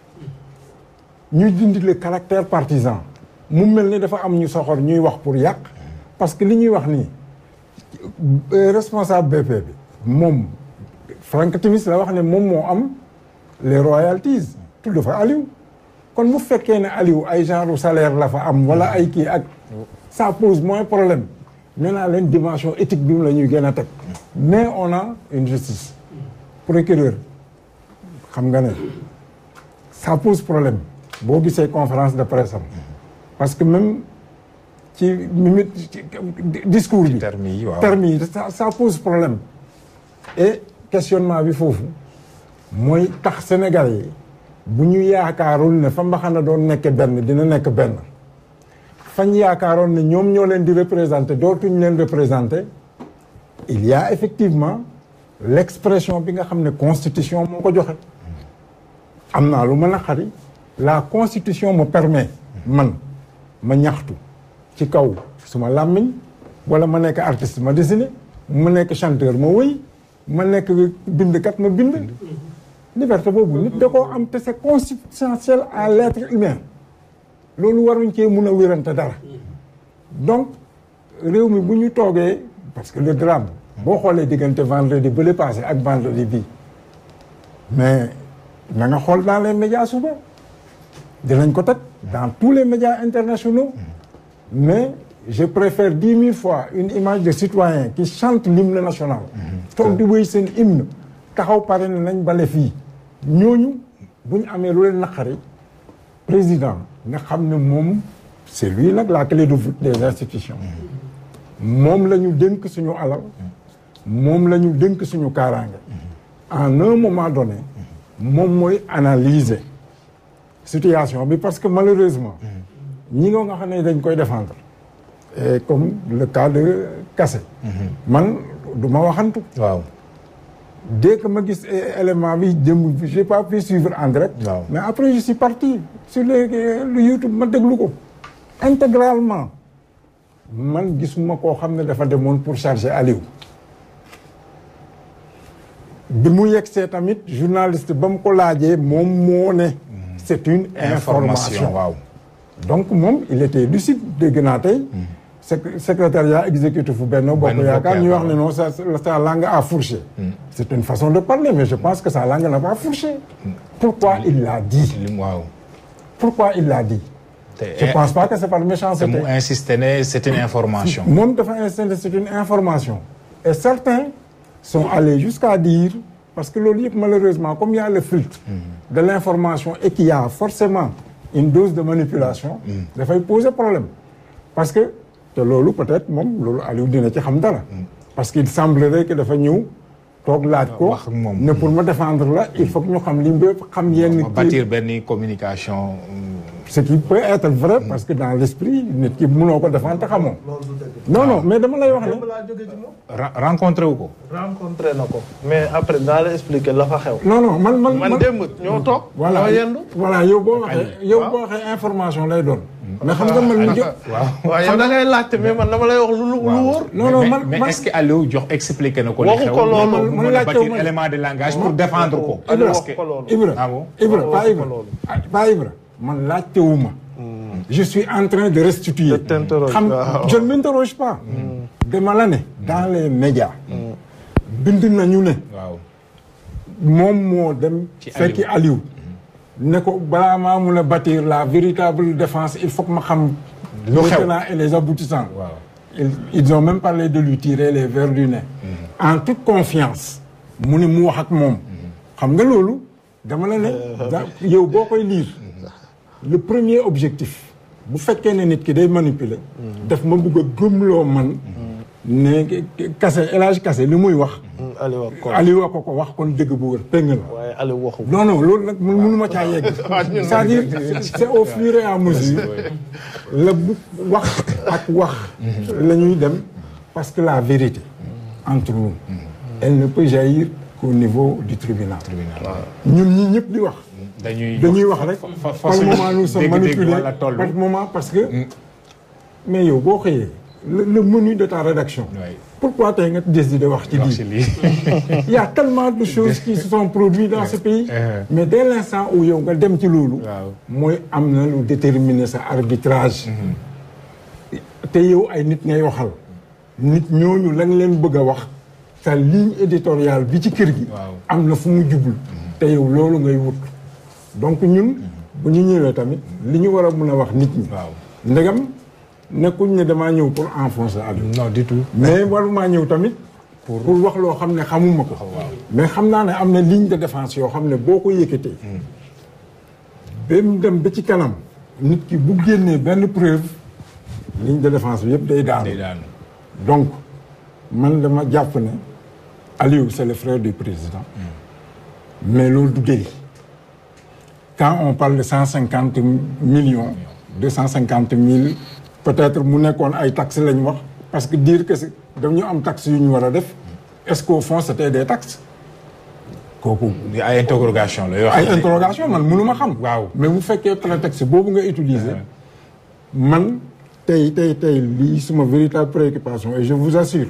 ñu dindi le caractère partisan mu mel ni dafa am ñu soxor ñuy wax pour yàq parce que li ñuy wax nii euh, responsable BP bi moom Franck Timis la wax ne moom moo am les royalties tudd fa Aliou kon bu fekkee ne Aliou ay genre salaire la fa am wala ay kii ak ça pose moins problème nee naa leen dimension éthique bi mu la ñuy gën a teg mais on a une justice procureur xam nga ne ça pose problème boo gisee conférence de presse am parce que même ci mimi ci discours bi termes yi waaw termes yi ça ça pose problème et questionnement bi foofu mooy tax Sénégalais yi bu ñu yaakaarul ne fa mbaxana doon nekk benn dina nekk benn fañ yaakaaroon ne ñoom ñoo leen di représenter dootuñ leen représenter il y a effectivement l'expression bi nga xam ne constitution moo ko joxe am naa lu ma naqari la constitution me permet man ma ñaxtu ci kaw suma làmmiñ wala ma nekk artiste ma dessiné ma nekk chanteur ma wëy ma nekk bindkat ma bind liberté boobu nit da koo am te c'est consubstantiel à l'être humain loolu waruñ cee mun a wérante dara donc réew mi bu ñu toogee parce que le drame boo xoolee diggante vendredi ba le passé ak vendredi bii mais na nga xool dans les médias suba dinañ ko teg dans tous les médias internationaux mais je préfère dix mille fois une image de citoyen qui chante l'hymne national toog di wéy seen hymne taxaw pare ne nañ bale fii ñooñu bu ñu amee lu leen naqari président nga xam ne moom c'est lui nag la clé de voûte des institutions moom la ñu dénk suñu alal moom la ñu dénk suñu kaaraange en un moment donné moom mooy analyser situation bi parce que malheureusement ñi nga nga xam ne dañ koy défendre et comme le cas de Kassé man du ma waxantu waaw dès que ma gis élément bi jëm j'ai pas pu suivre en direct waaw. mais après je suis parti sur le le YouTube ma déglu ko intégralement man gisuma koo xam ne dafa demoon pour charger Aliou bi mu yegsee tamit journaliste ba mu ko laajee moom moo ne c'est une information waaw donc moom il était lucide dégg naa tey sec- secrétariat exécutif bu Benno Bokk Benno Bokk Yaakaar ñu wax Yaakaar. ne non sa sa langue a fourché c'est une façon de parler mais je pense que sa langue n'a pas fourché pourquoi il l'a dit lim waaw pourquoi il l'a dit te je pense pas que c'est par te méchanceté mu insisté ne c'est une information moom dafa insister c'est une information et certains sont allés jusqu'à dire parce que loolu yëpp malheureusement comme il y a le filtre de l'information et qu'il y a forcément une dose de manipulation dafay poser problème parce que te loolu peut-être moom loolu Aliou dina ci xam dara parce qu'il semblerait que dafa ñëw toog laaj ko wax ak moom. ne pour ma défendre la il faut que ñu xam li mbépp xam yenn ma kii bâtir benn communication ce qui peut être vrai parce que dans l'esprit nit ki mënoo ko défendre te xamoo non non mais dama lay wax ne démb laa jóge ci moom ra- rencontré wu ko rencontré na ko mais après daa la expliquer la fa xew non non man man man démb ñoo toog voilà ñoo yendu voilà yow boo waxee yow boo waxee information lay doon mais xam nga man jo waaw yow da ngay laajte mais man dama lay wax lu lu wóor non non mais, man mais man est-ce que Aliou jox expliqué na ko li Waxu xew ko loolu. mu Man mën a laajte bâtir ma- élément de langage pour défendre ko Aliou parce wax que ko loolu Ibra ah bon Ibra Wax pas ko Ibra loolu. ah, pas Ibra man laajtewuma je suis en train de restituer De t'interroger, xam waaw. je ne m'interroge pas dama la ne dans les médias bind nañu ne waaw moom moo dem Ci fekki Aliou ne ko balaa maa mun a bâtir la véritable défense il faut que ma xam Lu xew. les tenants et les aboutissants waaw ils, ils ont même parlé de lui tirer les verres du nez en toute confiance mu ni mu wax ak moom xam nga loolu dama la ne da- yow boo koy lire le premier objectif bu fekkee ne nit ki day manipuler daf ma bugg a gëmloo man ne Kassé El Hadj Kassé li muy wax Aliou ak Kor Aliou a ko ko wax kon dëgg bu wër péng la waaye Aliou waxu non non loolu nag mun mënuma caa yegg c'est-à-dire c'est au fur et à mesure la bu wax ak wax la ñuy dem parce que la vérité entre nous elle ne peut jaillir qu'au niveau du tribunal ñun ñi ñëpp di wax dañuy dañuy wax rek fa- fa- par moment nous sommes dégg-dégg manipulés wala toll. par moment parce que mais yow boo xëyee le le menu de ta rédaction Ouais. pourquoi tey nga décidé wax ci wax ci lii lii il y a tellement de choses qui se sont produites dans ce pays Euh. mais dès l'instant où yow nga dem ci loolu Waaw. mooy am na lu déterminer sa arbitrage te yow ay nit ngay waxal nit ñooñu lañ leen bëgg a wax sa ligne éditoriale bi ci kër gi Waaw. am na fu mu jublu te yow loolu ngay wut donc ñun bu ñu ñëwee tamit li ñu war a mën a wax nit ñi waaw ndegam nekkuñ ne damaa ñëw pour enfoncer Aliou non du tout mais warumaa ñëw tamit pour wax loo xam ne xamuma ko mais xam naa ne am na ligne de défense yoo xam ne boo ko yëkkatee ba mu dem ba ci kanam nit ki bu génnee benn preuve ligne de défense bi yëpp day day daanu daanu donc man dama jàpp ne Aliou c'est le frère du président mais loolu du délit quand on parle de cent cinquante millions deux cent cinquante mille peut-être mu nekkoon ay taxes lañ wax parce que dire que c'est- dañu am taxes yu ñu war a def est-ce qu'au fond c'était des taxes kooku ay interrogation la yoo ay xam ne interrogation man mënuma xam Waaw. mais bu fekkee prétexte boobu nga utiliser man tey tey tey lii suma véritable préoccupation et je vous assure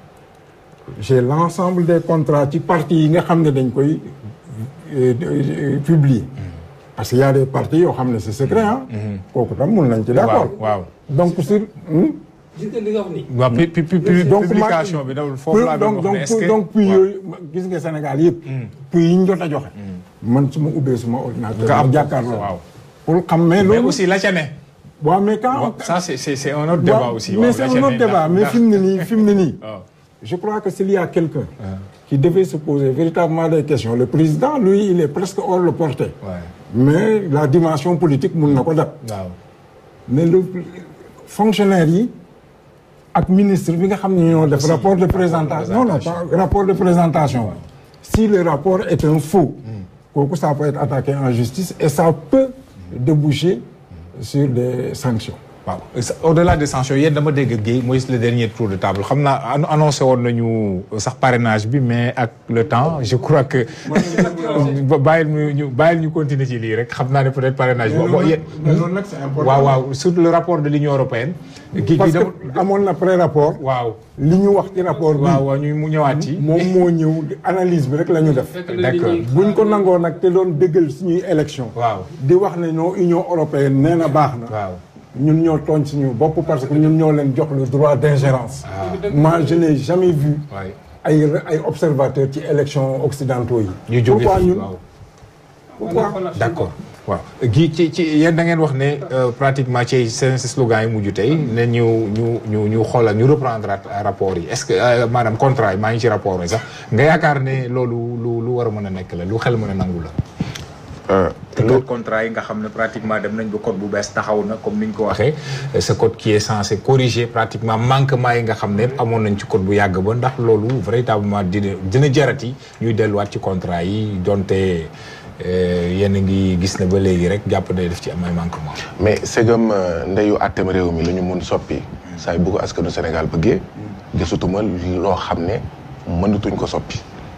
j'ai l'ensemble des contrats ci partis yi nga xam ne dañ koy euh, euh, publier parce que y a des partis yoo xam ne c'est secret ah kooku tam mun nañ ci d'accord waaw waaw donc sur hmm? gis nga li nga wax ni waaw pi pi pi donc publication bi dawul foofu laa doon donc wax ne est-ce donc que donc puis yooyu gis nga Sénégal yëpp puis yi ñu jot a joxe man su ma ubbee suma ordinateur Nga am ma jàkkaarloo waaw. pour xam mais mais loolu aussi la ca ne waaw mais quand waaw, ça c'est c'est c'est un autre débat waaw, aussi mais waaw, c'est la un ca autre ne débat ndax- mais ndax- fi mu ne nii fi mu ne nii waaw. je crois que s'il y a quelqu'un qui devait se poser véritablement des questions le président lui il est presque hors le portée Ouais. mais la dimension politique mun na ko dab waaw mais le fonctionnaire yi ak ministre bi nga xam ne ñoo def rapport de présentation non non pas rapport de présentation si le rapport est un faux kooku ça peut être attaqué en justice et ça peut déboucher sur des sanctions waaw au-delà des sanctions yéen dama dégg Guèye mooy le dernier tour de table xam naa an- annoncé woon nañu sax parrainage bi mais ak le temps je crois que ba- bàyyil ñu ñu bàyyil ñu continuer ci lii rek xam naa ne peut-être parrainage bi. bon yéen mais loolu nag c'est important waaw waaw surtout le rapport de l'Union européenne. kii parce kii dama que amoon na pré-rapport waaw li ñu wax ci rapport bi waaw waaw ñu mu ñëwaat ci. moom moo ñëw analyse bi rek la ñu def d'accord buñ ko nangoo nag te doon dëggal suñuy élection waaw di wax ne non Union européenne nee na baax na waaw. ñun ñoo tooñ suñu bopp parce que ñun ñoo leen jox le droit d'ingérence moi je n'ai jamais vu waay ay ay observateurs ci élection occidentaux yi ñu jóge pourquoi fii ñun waaw. pourquoi d'accord waaw gi ci ci yéen da ngeen wax ne euh, pratiquement ci seen si slogan yi mujj tey ne ñu ñu ñu ñu xoolal ñu reprendre rapport yi est-ce que euh, maanaam contrat yi maa ngi ci rapport yi sax nga yaakaar ne loolu lu lu war a mën a nekk la lu xel mën a nangu la. te code contrat yi nga xam ne pratiquement dem nañ ba code bu bees taxaw na comme ni ñu ko waxee ce code qui est censé corriger pratiquement manquement yi nga xam ne amoon nañ ci code bu yàgg ba ndax loolu véritablement dina dina jarati ñuy delluwaat ci contrat yi donte yéen a ngi gis ne ba léegi rek jàpp ne def ci am ay manquement mais segam ndeyu àtteem réew mi la ñu mun soppi saa yu bëgg askanu Sénégal bëggee gisutuma loo xam ne mënatuñ ko soppi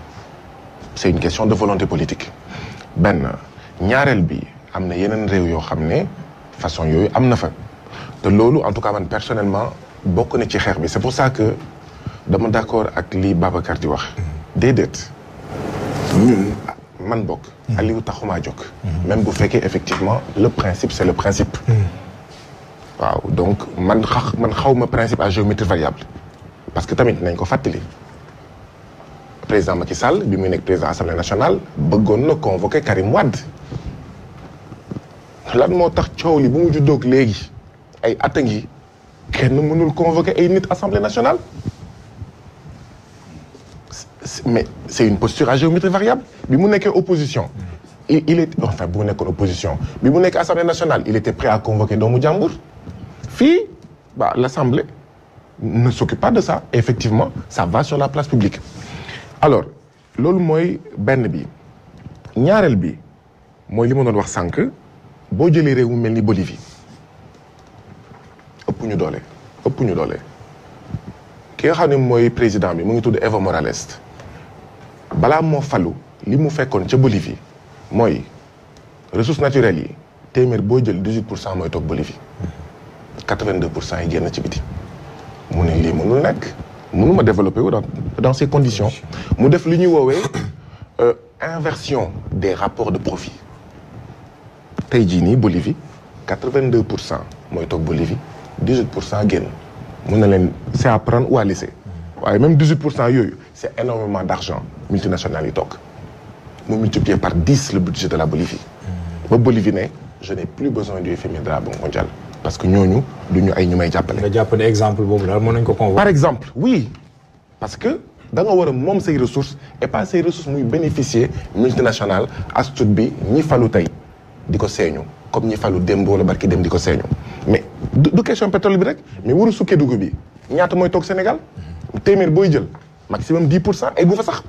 c'est une question de volonté politique benn ñaareel bi am na yeneen réew yoo xam ne façon yooyu am na fa te loolu en tout cas man personnellement bokk na ci xeex bi c'est pour ça que dama d'accord ak li Babacar di wax déedéet ñun man bokk Aliou taxumaa jóg même bu fekkee effectivement le principe c'est le principe waaw donc man xa man xawma principe à géométrie variable parce que tamit nañ ko fàttali président Macky Sall bi muy nekk président assemblée nationale bëggoon na convoquer Karim Wade lan moo tax coow li bu mu juddoog léegi ay at a ngi kenn mënul convoquer ay nit assemblée nationale mais c'est une posture à géométrie variable bi mu nekkee opposition il il est enfin bu mu nekkoon opposition bi mu nekk assemblée nationale il était prêt à convoquer doomu jàmbur fii bah l'assemblée ne s'occupe pas de ça effectivement ça va sur la place publique alors loolu mooy benn bi ñaareel bi mooy li ma doon wax sànq boo jëlee réew mu mel ni Bolivie ëpp ñu doole ëpp ñu doole ki nga xam ne mooy président bi mu ngi tudd Evo Morales balaa moo falu li mu fekkoon ca Bolivie mooy ressources naturelles yi téeméer boo jël 18 pour cent mooy toog Bolivie 82 pour cent yi génn ci biti mu ne lii mënul nekk mënuma développer wu dans dans ces conditions mu def li ñuy woowee inversion des rapports de profit tey jii nii Bolivie 82 pour cent mooy toog Bolivie 18 pour cent génn mun na leen c'est à prendre ou à laisser waaye même 18 pour cent yooyu c'est énormément d'argent multinationales yi toog mu multiplier par 10 le budget de la Bolivie ba Bolivie ne je n'ai plus besoin du FMI de la Banque mondiale parce que ñooñu du ñu ay ñu may jàppale nga jàpp ne exemple boobu daal mën nañ ko convoquer. par exemple oui parce que da nga war a moom say ressources et pas say ressources muy bénéficier multinationale astut bi ñi falu tey di ko seeñu comme ñi falu démb wala barki dem di ko seeñu mais du du question pétrole bi rek mais waru sukkee dugub bi ñaata mooy toog Sénégal téeméer booy jël maximum 10 pour cent ay gu fa sax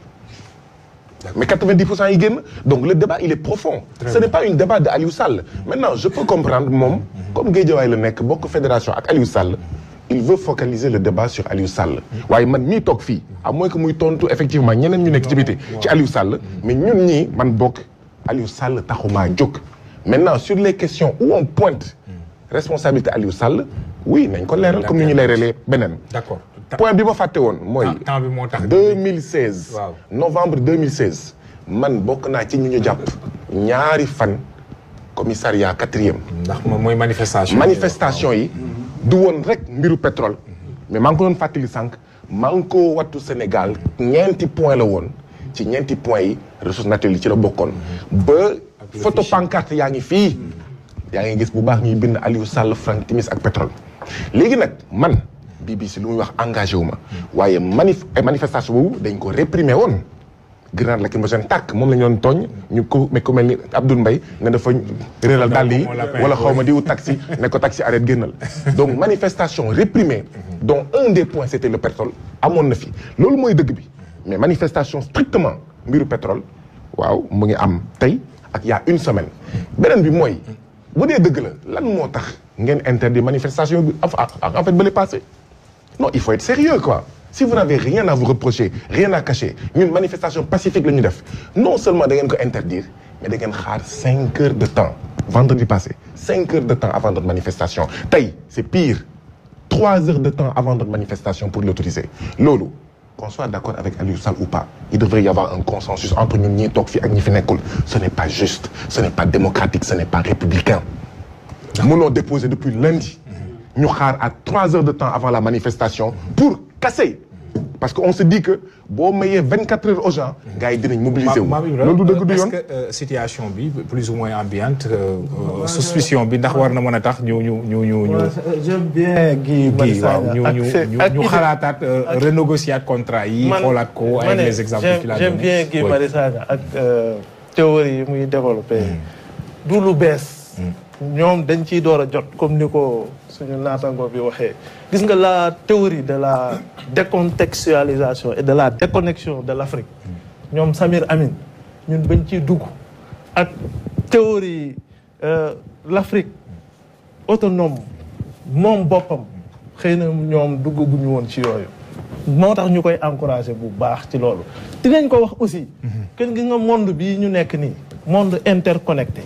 mais 90 pour cent yi génn donc le débat il est profond ce n'est pas une débat de Aliou Sall maintenant je peux comprendre moom comme Guédiawaye la nekk bokk fédération ak Aliou Sall il veut focaliser le débat sur Aliou Sall waaye man mii toog fii à moins que muy tontu effectivement ñeneen ñu nekk ci biti ci Aliou Sall mais ñun ñii man bokk Aliou Sall taxumaa jóg maintenant sur les questions où on pointe responsabilité Aliou Sall oui nañ ko leeral comme ni ñu leeralee beneen d'accord point bi ma fàtte woon mooy temps temps bi moo tax. 2016 Waaw. novembre 2016 man bokk naa ci ñu ñu jàpp ñaari fan commissariat quatrième ndax moom mooy manifestation. manifestation yi du woon rek mbiru pétrole mais maa ngi ko doon fàttali sànq maa ngi ko wattu Sénégal ñeenti point la woon ci ñeenti point yi ressources naturelles yi ci la bokkoon ba photo pancarte yaa ngi fii yaa ngi gis bu baax ñuy bind Aliou Sall Franck Timis ak pétrole léegi nag man BBC lu muy wax engagé wu ma waaye manif ay manifestation boobu dañ ko réprimer woon grenade lacrymogène tàkk moom la ñu doon tooñ ñu ko mais ku mel ni Abdoul Mbaye ne dafa réeral dàll yi wala xaw ma diwu taxi ne ko taxi arrête génnal donc manifestation réprimée dont un des points c'était le pétrole amoon na fi loolu mooy dëgg bi mais manifestation strictement mbiru pétrole waaw mu ngi am tey ak y a une semaine beneen bi mooy bu dee dëgg la lan moo tax ngeen interdit manifestation bi en fait ba le passé non il faut être sérieux quoi si vous n'avez rien à vous reprocher rien à cacher ñun manifestation pacifique la ñu def non seulement da ngeen ko interdire mais da ngeen xaar cinq heures de temps vendredi passé cinq heures de temps avant notre manifestation tey c'est pire trois heures de temps avant notre manifestation pour l'autoriser loolu qu'on soit d'accord avec Aliou Sall ou pas il devrait y avoir un consensus entre ñun ñii toog fii ak ñi fi nekkul ce n'est pas juste ce n'est pas démocratique ce n'est pas républicain mënoo déposer depuis lundi ñu xaar à trois heures de temps avant la manifestation pour casser parce que on se dit que boo mayee vingt quatre heures aux gens gars yi dinañ mobiliser wu loolu du dëgg du yoon est-ce que situation bi plus ou moins ambiante suspicion bi ndax war na mën a tax ñu ñu ñu ñu ñu j'aime bien Guy kii waaw Marius ñu Sagna ñu ak seen- ñu ak ñu idée- xalaataat ak- renégocier contrat yi man- xoolaat ko ma avec ne, les exemples j'aime- qu'il a j'aime donné bien Guy Oui. Marius Sagna ak euh, théorie yi muy développé du lu bees ñoom dañ ciy door a jot comme ni ko suñu naatango bi waxee gis nga la théorie de la décontextualisation et de la déconnexion de l'Afrique ñoom Samir Amin ñun bañ ciy dugg ak théorie euh, l'Afrique autonome moom boppam xëy na ñoom duggaguñu woon ci yooyu moo tax ñu koy encourager bu baax ci loolu dinañ ko wax aussi kenn gi nga monde bii ñu nekk nii monde interconnecté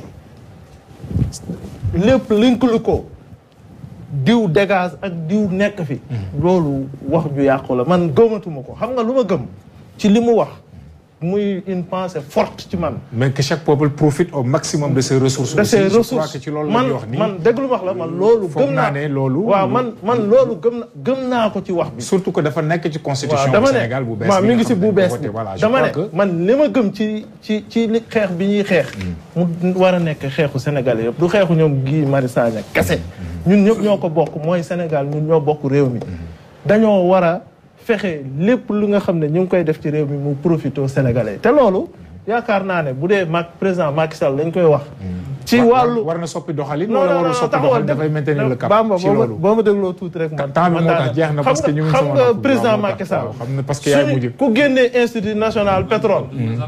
lépp lëkkalu ko diw dégage ak diw nekk fi loolu wax ju yàqu la man gëmatuma ko xam nga lu ma gëm ci li mu wax muy une pensée forte ci man mais que chaque peuple profite au maximum de ses ressources de aussi ses je crois ressources que ci loolu la man ñuy wax nii man déglu wax la man loolu foog gëm naa naa ne loolu waaw man man loolu gëm na gëm naa ko ci wax bi surtout que dafa nekk ci constitution waaw du dama Sénégal bu ne bees waaw bi mi nga ngi si xam bu ne dañ bees ko bi voté. voilà je dama crois ne que man li ma gëm ci ci ci li xeex bi ñuy xeex mu war a nekk xeexu Sénégal yëpp du xeexu ñoom Guy Marius Sagna kese ñun ñëpp ñoo ko bokk mooy Sénégal ñun ñoo bokk réew mi dañoo war a fexe lépp lu nga xam ne ñu ngi koy def ci réew mi mu profité Sénégalais te loolu yaakaar naa ne bu dee mag président Macky Sall lañ koy wax ci wàllu war na soppi doxalin. non wala non warul non soppi taxawal doxalin dafay maintenir le cap. Bamba ci boo ma loolu boo ma dégloo tuuti rek man. temps bi moo tax jeex na parce que ñu ngi xam sama nga nopp. président waaw, moo Macky tax, Sall. waaw, xam na parce que yaay mujj. suñu ku génnee institut national pétrole.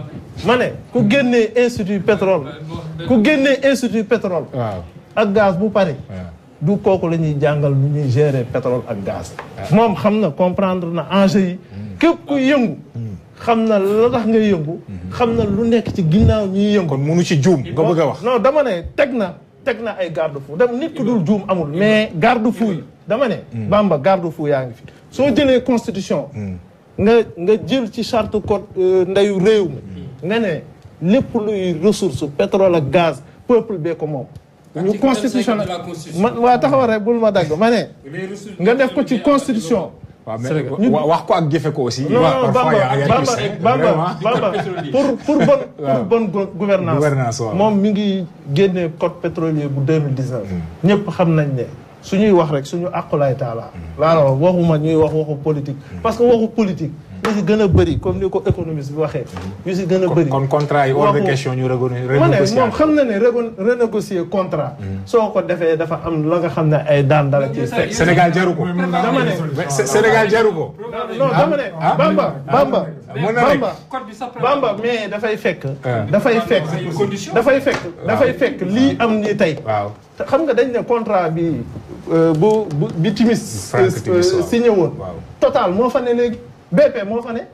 ma ne ku génnee institut pétrole. ku génnee institut pétrole. waaw ak gaz bu pare. waaw. du kooku la ñuy jàngal nu ñuy gérer pétrole ak gaz. moom xam na comprendre na enjeu yi. képp ku yëngu. xam na la tax nga yëngu. xam na lu nekk ci ginnaaw ñuy yëngu. kon munu ci juum nga bëgg a wax. non dama ne teg na teg na ay garde fou dem nit ku dul juum amul mais garde fou yi dama ne. Bamba garde fou yaa ngi fi. soo jëlee constitution. nga nga jël ci charte code euh, ndeyu réew mi. nga ne lépp luy ressource pétrole ak gaz peuple bee ko moom. ñu Article constitution 25 de la Constitution. man waa taxawal rek bul ma dagg ma ne. nga def ko ci constitution. waaw mais Sénégal. wa- wax ko ak jëfe ko aussi. non waaw non parfois Bamba y a- y a Bamba plus, hein, Bamba vraiment. Bamba pour pour bonne pour bonne go- gouvernance Gouvernance, waaw. moom mi ngi génne code pétrolier bu 2019 ñëpp xam nañ ne suñuy wax rek suñu àqulaay taala laa la wax waxuma ñuy wax waxu politique parce que waxu politique yu si gën a bëri comme ni ko économiste bi waxee yu si gën a bëri kon contrat yi hors de waxu- question ñu regon- ma ne renégocier. moom xam na ne regon- renégocier contrat soo ko defee dafa am la nga xam ne ay daan dala ci fekk Sénégal jaru ko. dama ne Mais Sé- Sénégal jaru ko. non dama ne ah, Bamba Bamba mën na nekk. Bamba code bi sax Bamba mais dafay fekk. Ah. dafay fekk condition. dafay fekk dafay fekk lii am ni tey. waaw te xam nga dañ ne contrat bi euh, bu bu bi Timis. Frank euh, Timis, waaw. signé woon. Waaw. Total moo fa ne léegi BP moo fa ne.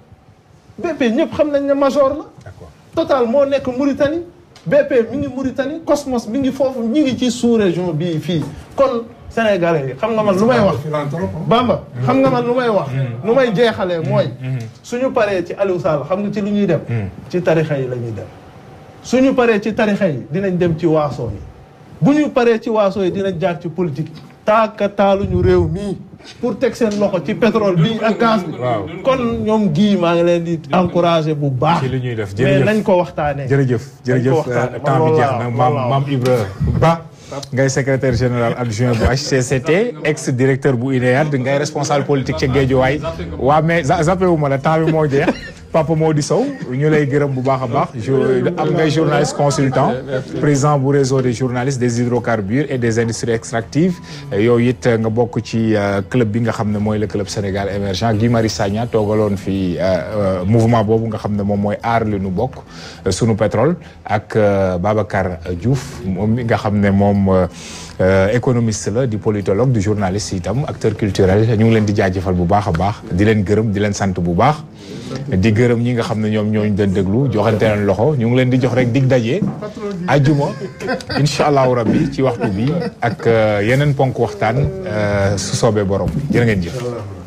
BP ñëpp xam nañ ne major la. d'accord Total moo nekk Mauritanie BP mi ngi Mauritanie Cosmos mi ngi foofu ñi ngi ci sous région bii fii kon Sénégalais yi xam nga man lu may wax. Bamba xam nga man lu may wax. lu may jeexalee mooy. suñu paree ci Aliou Sall xam nga ci lu ñuy dem. ci tarixa yi la ñuy dem. suñu paree ci tarixa yi dinañ dem ci waaso yi bu ñu paree ci waaso yi dinañ jaar ci politique. taaka taaluñu réew mii pour teg seen loxo ci pétrole bi ak gaz bi. Waaw. kon ñoom gii maa ngi leen di encouragé bu baax. ci li ñuy def mais jërëjëf nañ ko waxtaanee. jërëjëf jërëjëf waxtaane, euh, temps bi man jeex loolu na laa- maam loolu laa maam Ibra Ba ngay secrétaire général adjoint bu HCCT ex directeur bu INEAD ngay responsable politique ca Guédiawaye waa mais za- zappé wu ma la temps bi moo jeex Papa Mody Sow ñu lay gërëm bu baax a baax jo- am ngay journaliste consultant président bu réseau des journalistes des hydrocarbures et des industries extractives yow it nga bokk ci euh, club bi nga xam ne mooy le club Sénégal émergent Guy Marius Sagna toogaloon fi euh, euh, mouvement boobu nga xam ne moom mooy aar li nu bokk euh, sunu pétrole ak euh, Babacar Diouf moom mi nga xam ne moom euh, euh, économiste la di politologue di journaliste itam acteur culturel ñu ngi leen di jaajëfal bu baax a baax di leen gërëm di leen sant bu baax di gërëm ñi nga xam ne ñoom ñooñu doon déglu joxante leen loxo ñu ngi leen di jox rek dig daje ajjuma incha allahu rabbi ci waxtu bi ak euh, yeneen ponk waxtaan euh, su soobee borom jërë ngeen jëf